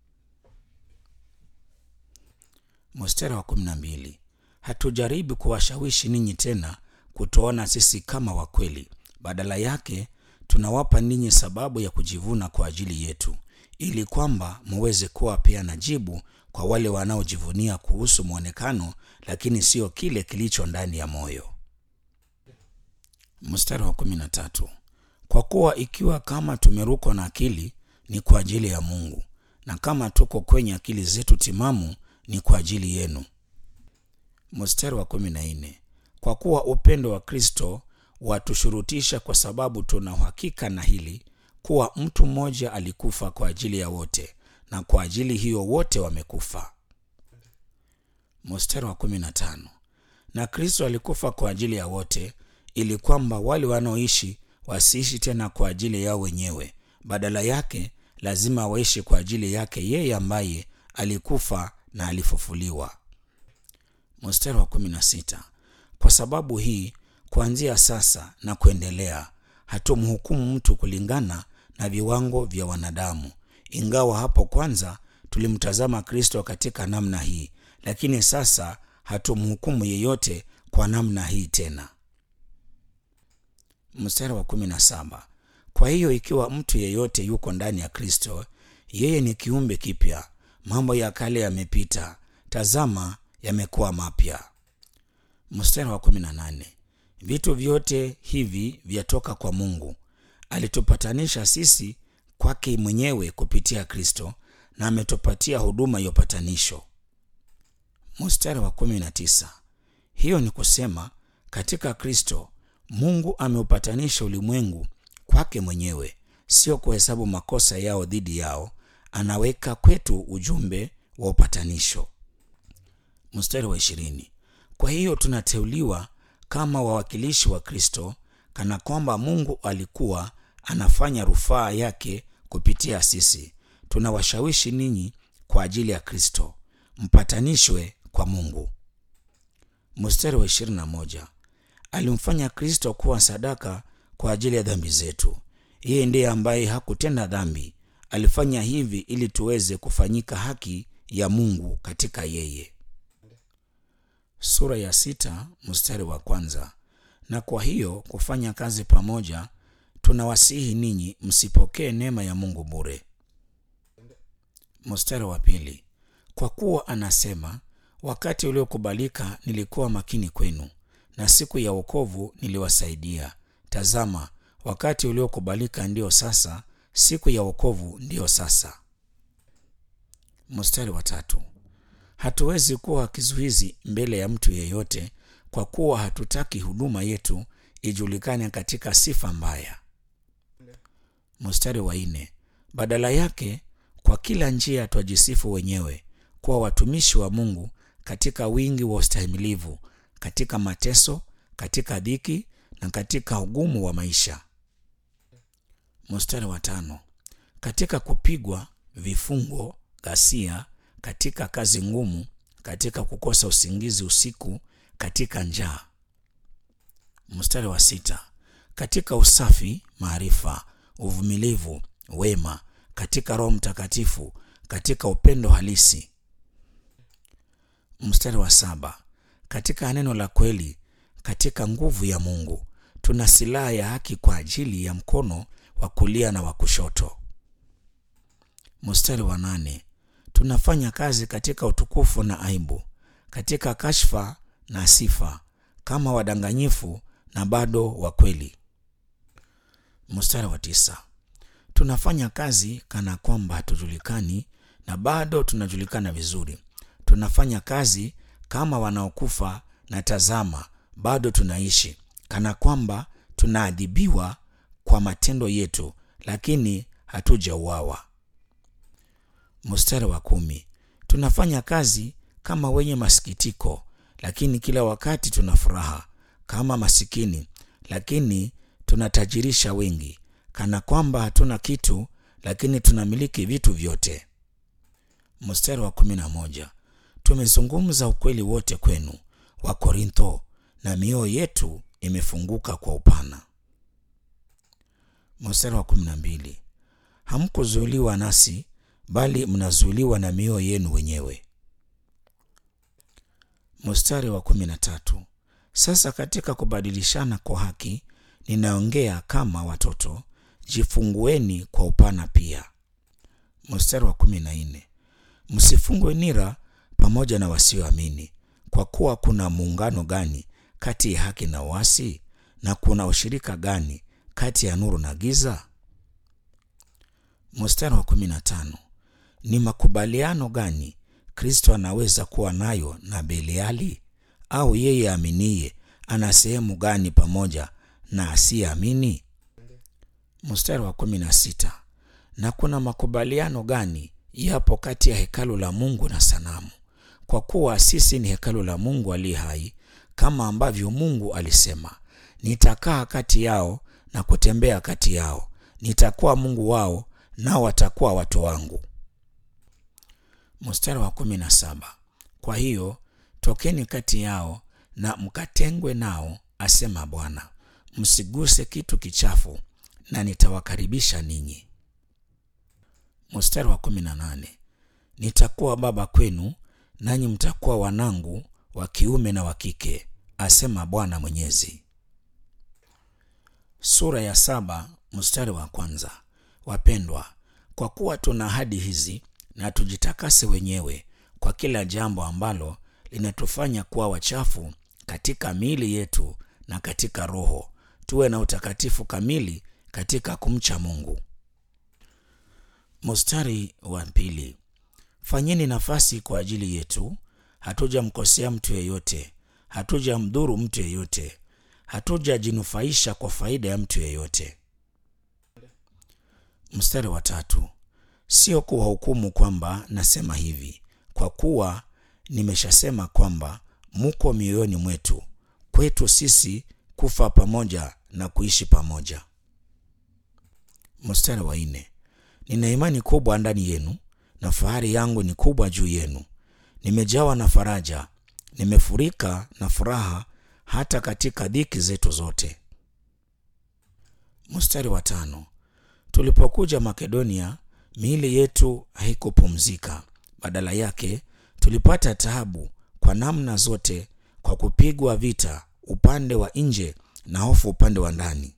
Mstari wa kumi na mbili. Hatujaribu kuwashawishi ninyi tena kutoona sisi kama wakweli, badala yake tunawapa ninyi sababu ya kujivuna kwa ajili yetu, ili kwamba muweze kuwa pia na jibu kwa wale wanaojivunia kuhusu mwonekano, lakini sio kile kilicho ndani ya moyo. Mstari wa kumi na tatu. Kwa kuwa ikiwa kama tumerukwa na akili ni kwa ajili ya Mungu, na kama tuko kwenye akili zetu timamu ni kwa ajili yenu. Mstari wa kumi na nne. Kwa kuwa upendo wa Kristo watushurutisha, kwa sababu tuna uhakika na hili kuwa mtu mmoja alikufa kwa ajili ya wote, na kwa ajili hiyo wote wamekufa. Mstari wa kumi na tano. Na Kristo alikufa kwa ajili ya wote, ili kwamba wale wanaoishi wasiishi tena kwa ajili yao wenyewe, badala yake lazima waishi kwa ajili yake yeye ambaye alikufa na alifufuliwa. Mstari wa kumi na sita. Kwa sababu hii, kuanzia sasa na kuendelea, hatumhukumu mtu kulingana na viwango vya wanadamu. Ingawa hapo kwanza tulimtazama Kristo katika namna hii, lakini sasa hatumhukumu yeyote kwa namna hii tena. Mstari wa kumi na saba. Kwa hiyo ikiwa mtu yeyote yuko ndani ya Kristo, yeye ni kiumbe kipya, mambo ya kale yamepita, tazama, yamekuwa mapya. Mstari wa kumi na nane. Vitu vyote hivi vyatoka kwa Mungu, alitupatanisha sisi kwake mwenyewe kupitia Kristo, na ametupatia huduma ya upatanisho. Mstari wa kumi na tisa. Hiyo ni kusema katika Kristo Mungu ameupatanisha ulimwengu kwake mwenyewe, sio kuhesabu makosa yao dhidi yao. Anaweka kwetu ujumbe wa upatanisho. Mstari wa ishirini. Kwa hiyo tunateuliwa kama wawakilishi wa Kristo, kana kwamba Mungu alikuwa anafanya rufaa yake kupitia sisi. Tunawashawishi ninyi kwa ajili ya Kristo, mpatanishwe kwa Mungu. Mstari wa ishirini na moja. Alimfanya Kristo kuwa sadaka kwa ajili ya dhambi zetu. Yeye ndiye ambaye hakutenda dhambi, alifanya hivi ili tuweze kufanyika haki ya Mungu katika yeye. Sura ya sita mstari wa kwanza. Na kwa hiyo kufanya kazi pamoja, tunawasihi ninyi msipokee neema ya Mungu bure. Mstari wa pili. Kwa kuwa anasema, wakati uliokubalika nilikuwa makini kwenu na siku ya wokovu niliwasaidia. Tazama, wakati uliokubalika ndio sasa, siku ya wokovu ndiyo sasa. Mstari wa tatu. Hatuwezi kuwa kizuizi mbele ya mtu yeyote, kwa kuwa hatutaki huduma yetu ijulikane katika sifa mbaya. Mstari wa nne. Badala yake, kwa kila njia twajisifu wenyewe kuwa watumishi wa Mungu katika wingi wa ustahimilivu katika mateso, katika dhiki na katika ugumu wa maisha. Mstari wa tano. Katika kupigwa, vifungo, ghasia, katika kazi ngumu, katika kukosa usingizi usiku, katika njaa. Mstari wa sita. Katika usafi, maarifa, uvumilivu, wema, katika Roho Mtakatifu, katika upendo halisi. Mstari wa saba. Katika neno la kweli, katika nguvu ya Mungu, tuna silaha ya haki kwa ajili ya mkono wa kulia na wa kushoto. Mstari wa nane. Tunafanya kazi katika utukufu na aibu, katika kashfa na sifa, kama wadanganyifu na bado wa kweli. Mstari wa tisa. Tunafanya kazi kana kwamba hatujulikani na bado tunajulikana vizuri. Tunafanya kazi kama wanaokufa na tazama, bado tunaishi, kana kwamba tunaadhibiwa kwa matendo yetu, lakini hatujauawa. Mstari wa kumi. Tunafanya kazi kama wenye masikitiko, lakini kila wakati tuna furaha, kama masikini, lakini tunatajirisha wengi, kana kwamba hatuna kitu, lakini tunamiliki vitu vyote. Mstari wa kumi na moja. Tumezungumza ukweli wote kwenu wa Korintho, na mioyo yetu imefunguka kwa upana. Mstari wa kumi na mbili. Hamkuzuiliwa nasi, bali mnazuiliwa na mioyo yenu wenyewe. Mstari wa kumi na tatu. Sasa katika kubadilishana kwa haki, ninaongea kama watoto, jifungueni kwa upana pia. Mstari wa kumi na nne msifungwe nira pamoja na wasioamini, kwa kuwa kuna muungano gani kati ya haki na uasi? Na kuna ushirika gani kati ya nuru na giza? Mstari wa kumi na tano ni makubaliano gani Kristo anaweza kuwa nayo na Beliali? Au yeye aminiye ana sehemu gani pamoja na asiyeamini? Mstari wa kumi na sita na kuna makubaliano gani yapo kati ya hekalu la Mungu na sanamu? Kwa kuwa sisi ni hekalu la Mungu aliye hai, kama ambavyo Mungu alisema, nitakaa kati yao na kutembea kati yao, nitakuwa Mungu wao, nao watakuwa watu wangu. Mstari wa kumi na saba kwa hiyo tokeni kati yao na mkatengwe nao, asema Bwana, msiguse kitu kichafu, na nitawakaribisha ninyi. Mstari wa kumi na nane nitakuwa baba kwenu, nanyi mtakuwa wanangu wa kiume na wa kike, asema Bwana Mwenyezi. Sura ya saba mstari wa kwanza. Wapendwa, kwa kuwa tuna ahadi hizi, na tujitakase wenyewe kwa kila jambo ambalo linatufanya kuwa wachafu katika miili yetu na katika roho, tuwe na utakatifu kamili katika kumcha Mungu. Mstari wa pili. Fanyeni nafasi kwa ajili yetu, hatujamkosea mtu yeyote, hatujamdhuru mtu yeyote, hatujajinufaisha kwa faida ya mtu yeyote. Mstari wa tatu. Sio kuwahukumu kwamba nasema hivi, kwa kuwa nimeshasema kwamba muko mioyoni mwetu, kwetu sisi kufa pamoja na kuishi pamoja. Mstari wa nne. Nina imani kubwa ndani yenu na fahari yangu ni kubwa juu yenu. Nimejawa na faraja, nimefurika na furaha hata katika dhiki zetu zote. Mstari wa tano. Tulipokuja Makedonia, miili yetu haikupumzika. Badala yake tulipata taabu kwa namna zote, kwa kupigwa vita upande wa nje na hofu upande wa ndani.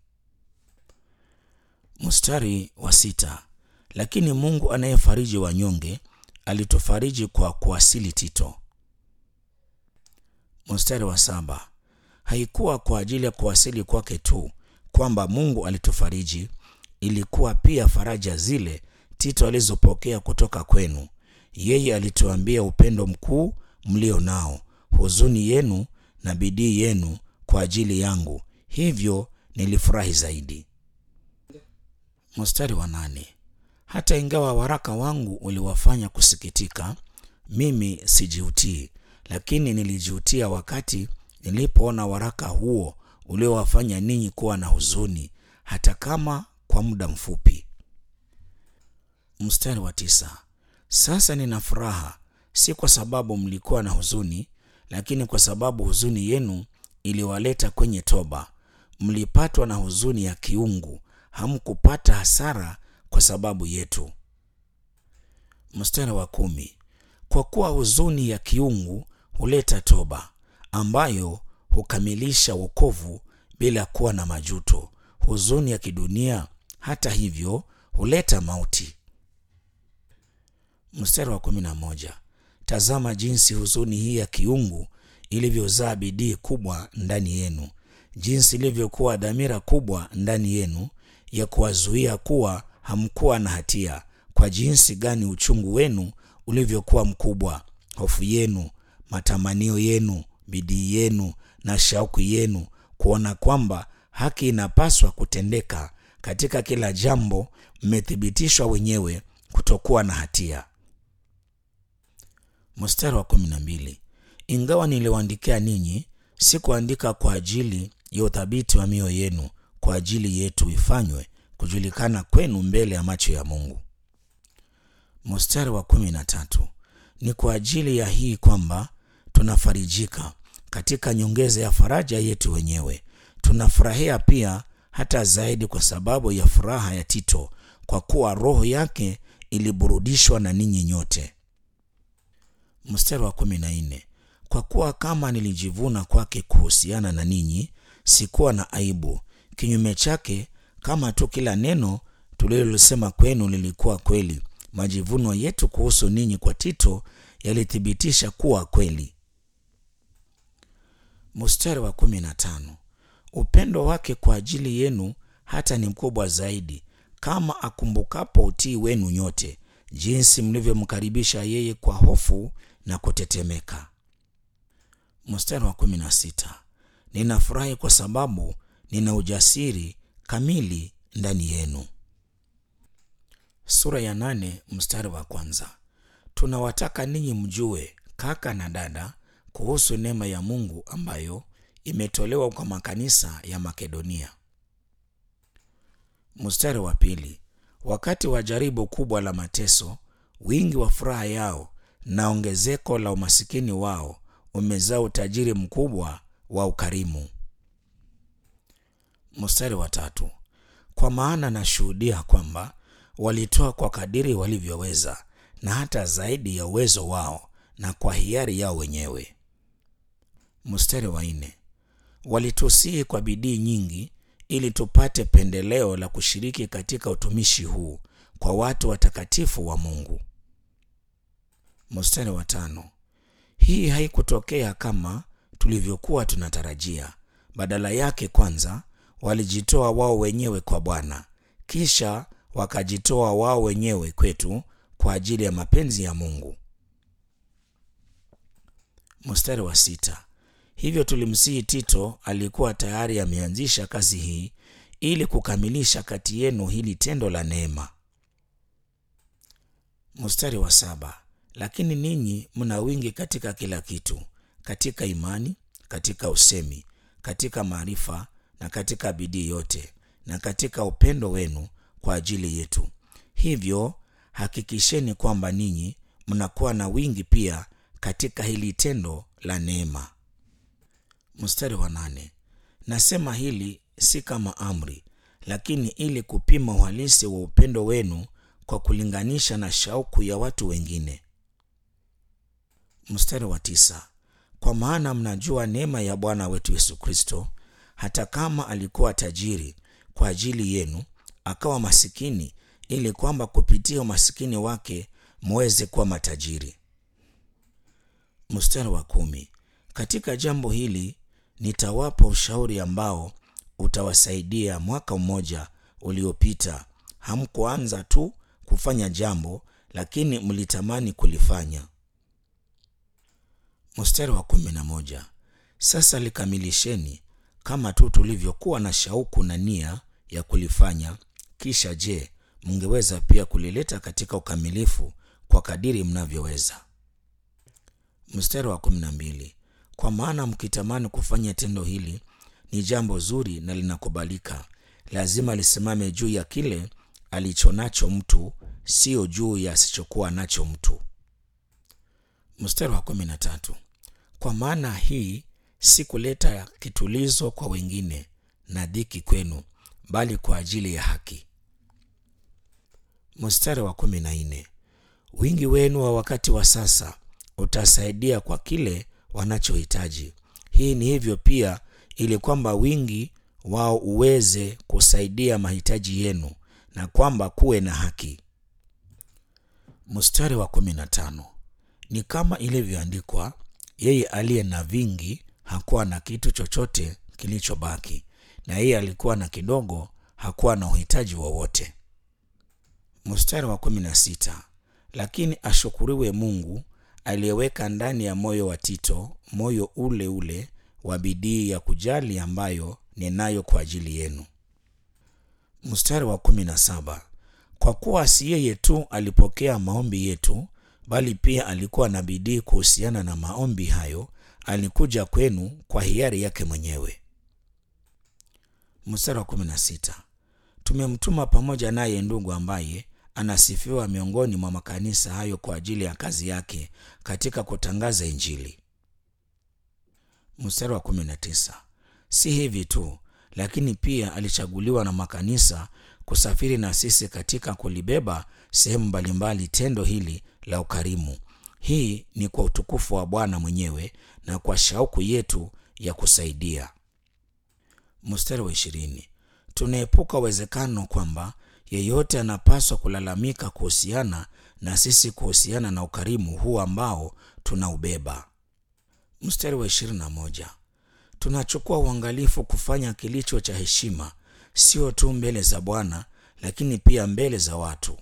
Mstari wa sita. Lakini Mungu anayefariji wanyonge alitufariji kwa kuwasili Tito. Mstari wa saba. Haikuwa kwa ajili ya kuwasili kwake tu kwamba Mungu alitufariji, ilikuwa pia faraja zile Tito alizopokea kutoka kwenu. Yeye alituambia upendo mkuu mlio nao, huzuni yenu na bidii yenu kwa ajili yangu, hivyo nilifurahi zaidi. Mstari wa nane. Hata ingawa waraka wangu uliwafanya kusikitika, mimi sijiutii, lakini nilijiutia wakati nilipoona waraka huo uliowafanya ninyi kuwa na huzuni, hata kama kwa muda mfupi. Mstari wa tisa. Sasa nina furaha, si kwa sababu mlikuwa na huzuni, lakini kwa sababu huzuni yenu iliwaleta kwenye toba. Mlipatwa na huzuni ya kiungu, hamkupata hasara kwa sababu yetu. Mstari wa kumi. Kwa kuwa huzuni ya kiungu huleta toba, ambayo hukamilisha wokovu bila kuwa na majuto. Huzuni ya kidunia hata hivyo huleta mauti. Mstari wa kumi na moja. Tazama jinsi huzuni hii ya kiungu ilivyozaa bidii kubwa ndani yenu, jinsi ilivyokuwa dhamira kubwa ndani yenu ya kuwazuia kuwa hamkuwa na hatia, kwa jinsi gani uchungu wenu ulivyokuwa mkubwa, hofu yenu, matamanio yenu, bidii yenu na shauku yenu kuona kwamba haki inapaswa kutendeka katika kila jambo, mmethibitishwa wenyewe kutokuwa na hatia. Mstari wa kumi na mbili. Ingawa niliwaandikia ninyi, sikuandika kwa ajili ya uthabiti wa mioyo yenu, kwa ajili yetu ifanywe kujulikana kwenu mbele ya macho ya Mungu. Mstari wa kumi na tatu. Ni kwa ajili ya hii kwamba tunafarijika katika nyongeza ya faraja yetu wenyewe. Tunafurahia pia hata zaidi kwa sababu ya furaha ya Tito, kwa kuwa roho yake iliburudishwa na ninyi nyote. Mstari wa kumi na nne. Kwa kuwa kama nilijivuna kwake kuhusiana na ninyi, sikuwa na aibu. Kinyume chake, kama tu kila neno tulilosema kwenu lilikuwa kweli, majivuno yetu kuhusu ninyi kwa Tito yalithibitisha kuwa kweli. Mstari wa kumi na tano. Upendo wake kwa ajili yenu hata ni mkubwa zaidi, kama akumbukapo utii wenu nyote, jinsi mlivyomkaribisha yeye kwa hofu na kutetemeka. Mstari wa kumi na sita. Ninafurahi kwa sababu nina ujasiri kamili ndani yenu. Sura ya nane mstari wa kwanza. Tunawataka ninyi mjue, kaka na dada, kuhusu neema ya Mungu ambayo imetolewa kwa makanisa ya Makedonia. Mstari wa pili. Wakati wa jaribu kubwa la mateso, wingi wa furaha yao na ongezeko la umasikini wao umezaa utajiri mkubwa wa ukarimu. Mstari wa tatu. Kwa maana nashuhudia kwamba walitoa kwa kadiri walivyoweza na hata zaidi ya uwezo wao na kwa hiari yao wenyewe. Mstari wa nne. Walitusihi kwa bidii nyingi ili tupate pendeleo la kushiriki katika utumishi huu kwa watu watakatifu wa Mungu. Mstari wa tano. Hii haikutokea kama tulivyokuwa tunatarajia. Badala yake, kwanza walijitoa wao wenyewe kwa Bwana, kisha wakajitoa wao wenyewe kwetu kwa ajili ya mapenzi ya Mungu. Mstari wa sita. Hivyo tulimsihi Tito, alikuwa tayari ameanzisha kazi hii ili kukamilisha kati yenu hili tendo la neema. Mstari wa saba. Lakini ninyi mna wingi katika kila kitu, katika imani, katika usemi, katika maarifa na katika bidii yote, na katika upendo wenu kwa ajili yetu. Hivyo hakikisheni kwamba ninyi mnakuwa na wingi pia katika hili tendo la neema. Mstari wa nane. Nasema hili si kama amri, lakini ili kupima uhalisi wa upendo wenu kwa kulinganisha na shauku ya watu wengine. Mstari wa tisa. Kwa maana mnajua neema ya Bwana wetu Yesu Kristo, hata kama alikuwa tajiri kwa ajili yenu, akawa masikini, ili kwamba kupitia umasikini wake muweze kuwa matajiri. Mstari wa kumi. Katika jambo hili nitawapa ushauri ambao utawasaidia. Mwaka mmoja uliopita hamkuanza tu kufanya jambo, lakini mlitamani kulifanya. Mstari wa kumi na moja. Sasa likamilisheni kama tu tulivyokuwa na shauku na nia ya kulifanya. Kisha je, mngeweza pia kulileta katika ukamilifu kwa kadiri mnavyoweza. Mstari wa kumi na mbili. Kwa maana mkitamani kufanya tendo hili ni jambo zuri na linakubalika, lazima lisimame juu ya kile alichonacho mtu, sio juu ya asichokuwa nacho mtu. Mstari wa kumi na tatu. Kwa maana hii si kuleta kitulizo kwa wengine na dhiki kwenu, bali kwa ajili ya haki. Mstari wa kumi na nne. Wingi wenu wa wakati wa sasa utasaidia kwa kile wanachohitaji. Hii ni hivyo pia, ili kwamba wingi wao uweze kusaidia mahitaji yenu na kwamba kuwe na haki. Mstari wa kumi na tano. Ni kama ilivyoandikwa, yeye aliye na vingi hakuwa na kitu chochote kilichobaki, na yeye alikuwa na kidogo hakuwa na uhitaji wowote. Mstari wa kumi na sita. Lakini ashukuriwe Mungu aliyeweka ndani ya moyo wa Tito moyo ule ule wa bidii ya kujali ambayo ninayo kwa ajili yenu. Mstari wa kumi na saba. Kwa kuwa si yeye tu alipokea maombi yetu, bali pia alikuwa na bidii kuhusiana na maombi hayo, alikuja kwenu kwa hiari yake mwenyewe. Mstari wa kumi na sita. Tumemtuma pamoja naye ndugu ambaye anasifiwa miongoni mwa makanisa hayo kwa ajili ya kazi yake katika kutangaza Injili. Mstari wa kumi na tisa. Si hivi tu, lakini pia alichaguliwa na makanisa kusafiri na sisi katika kulibeba sehemu mbalimbali tendo hili la ukarimu. Hii ni kwa utukufu wa Bwana mwenyewe na kwa shauku yetu ya kusaidia. Mstari wa ishirini. Tunaepuka uwezekano kwamba yeyote anapaswa kulalamika kuhusiana na sisi kuhusiana na ukarimu huu ambao tunaubeba. Mstari wa ishirini na moja tunachukua uangalifu kufanya kilicho cha heshima, sio tu mbele za Bwana lakini pia mbele za watu.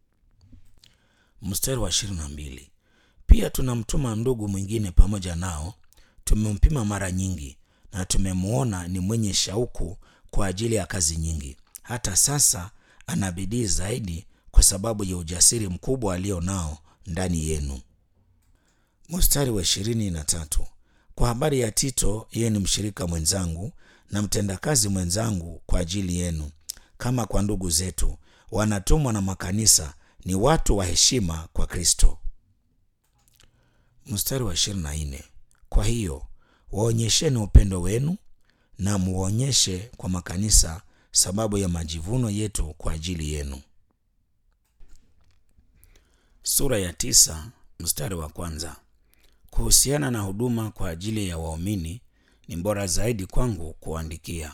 Mstari wa ishirini na mbili pia tunamtuma ndugu mwingine pamoja nao. Tumempima mara nyingi na tumemwona ni mwenye shauku kwa ajili ya kazi nyingi. Hata sasa ana bidii zaidi kwa sababu ya ujasiri mkubwa alio nao ndani yenu. Mstari wa ishirini na tatu kwa habari ya Tito, yeye ni mshirika mwenzangu na mtendakazi mwenzangu kwa ajili yenu, kama kwa ndugu zetu wanatumwa na makanisa, ni watu wa heshima kwa Kristo. Mstari wa ishirini na nne kwa hiyo waonyesheni upendo wenu na muonyeshe kwa makanisa sababu ya majivuno yetu kwa ajili yenu. Sura ya tisa mstari wa kwanza. Kuhusiana na huduma kwa ajili ya waumini, ni bora zaidi kwangu kuandikia.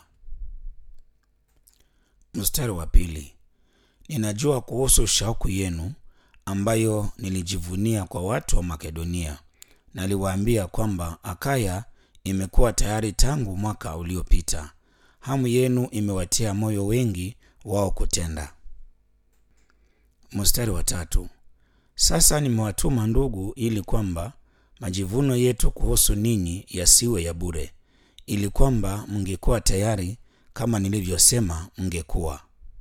Mstari wa pili. Ninajua kuhusu shauku yenu ambayo nilijivunia kwa watu wa Makedonia. Naliwaambia kwamba Akaya imekuwa tayari tangu mwaka uliopita. Hamu yenu imewatia moyo wengi wao kutenda. Mstari wa tatu. Sasa nimewatuma ndugu, ili kwamba majivuno yetu kuhusu ninyi yasiwe ya bure, ili kwamba mngekuwa tayari kama nilivyosema mngekuwa.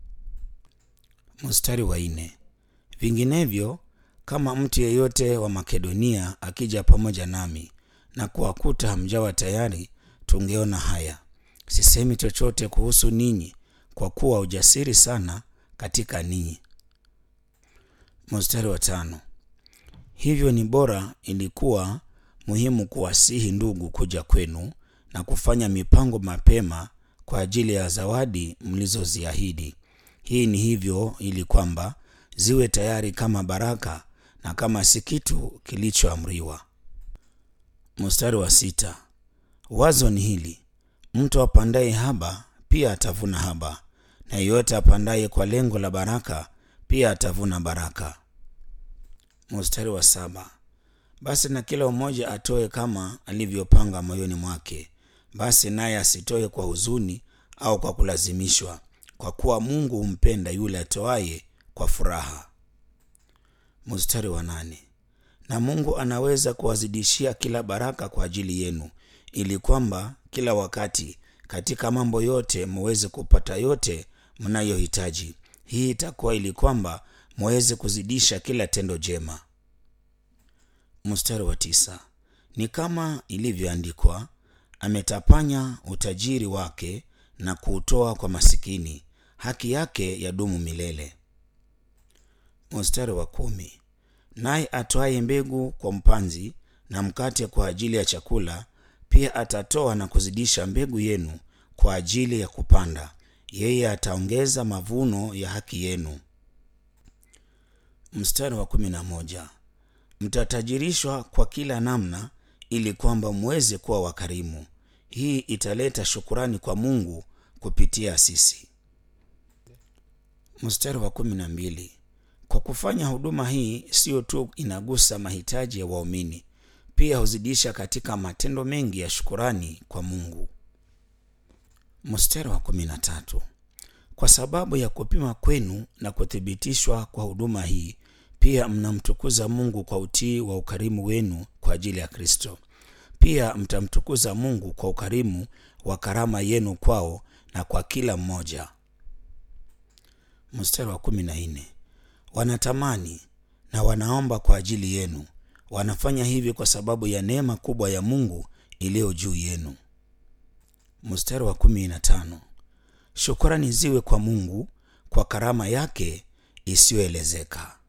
Mstari wa nne. Vinginevyo, kama mtu yeyote wa Makedonia akija pamoja nami na kuwakuta hamjawa tayari, tungeona haya. Sisemi chochote kuhusu ninyi, kwa kuwa ujasiri sana katika ninyi. Mstari wa tano. Hivyo ni bora, ilikuwa muhimu kuwasihi ndugu kuja kwenu na kufanya mipango mapema kwa ajili ya zawadi mlizoziahidi. Hii ni hivyo ili kwamba ziwe tayari kama baraka na kama si kitu kilichoamriwa. Mstari wa sita. Wazo ni hili: mtu apandaye haba pia atavuna haba, na yeyote apandaye kwa lengo la baraka pia atavuna baraka. Mstari wa saba. Basi na kila mmoja atoe kama alivyopanga moyoni mwake, basi naye asitoe kwa huzuni au kwa kulazimishwa, kwa kuwa Mungu humpenda yule atoaye kwa furaha. Mstari wa nane. Na Mungu anaweza kuwazidishia kila baraka kwa ajili yenu, ili kwamba kila wakati katika mambo yote muweze kupata yote mnayohitaji. Hii itakuwa ili kwamba muweze kuzidisha kila tendo jema. Mstari wa tisa. Ni kama ilivyoandikwa, ametapanya utajiri wake na kuutoa kwa masikini, haki yake yadumu milele. Mstari wa kumi. Naye atoaye mbegu kwa mpanzi na mkate kwa ajili ya chakula, pia atatoa na kuzidisha mbegu yenu kwa ajili ya kupanda, yeye ataongeza mavuno ya haki yenu. Mstari wa kumi na moja. Mtatajirishwa kwa kila namna, ili kwamba muweze kuwa wakarimu. Hii italeta shukurani kwa Mungu kupitia sisi. Mstari wa kumi na mbili. Kwa kufanya huduma hii, siyo tu inagusa mahitaji ya waumini, pia huzidisha katika matendo mengi ya shukurani kwa Mungu. Mstari wa kumi na tatu. Kwa sababu ya kupima kwenu na kuthibitishwa kwa huduma hii, pia mnamtukuza Mungu kwa utii wa ukarimu wenu kwa ajili ya Kristo. Pia mtamtukuza Mungu kwa ukarimu wa karama yenu kwao na kwa kila mmoja. Mstari wa kumi na nne. Wanatamani na wanaomba kwa ajili yenu, wanafanya hivi kwa sababu ya neema kubwa ya Mungu iliyo juu yenu. Mstari wa kumi na tano. Shukrani ziwe kwa Mungu kwa karama yake isiyoelezeka.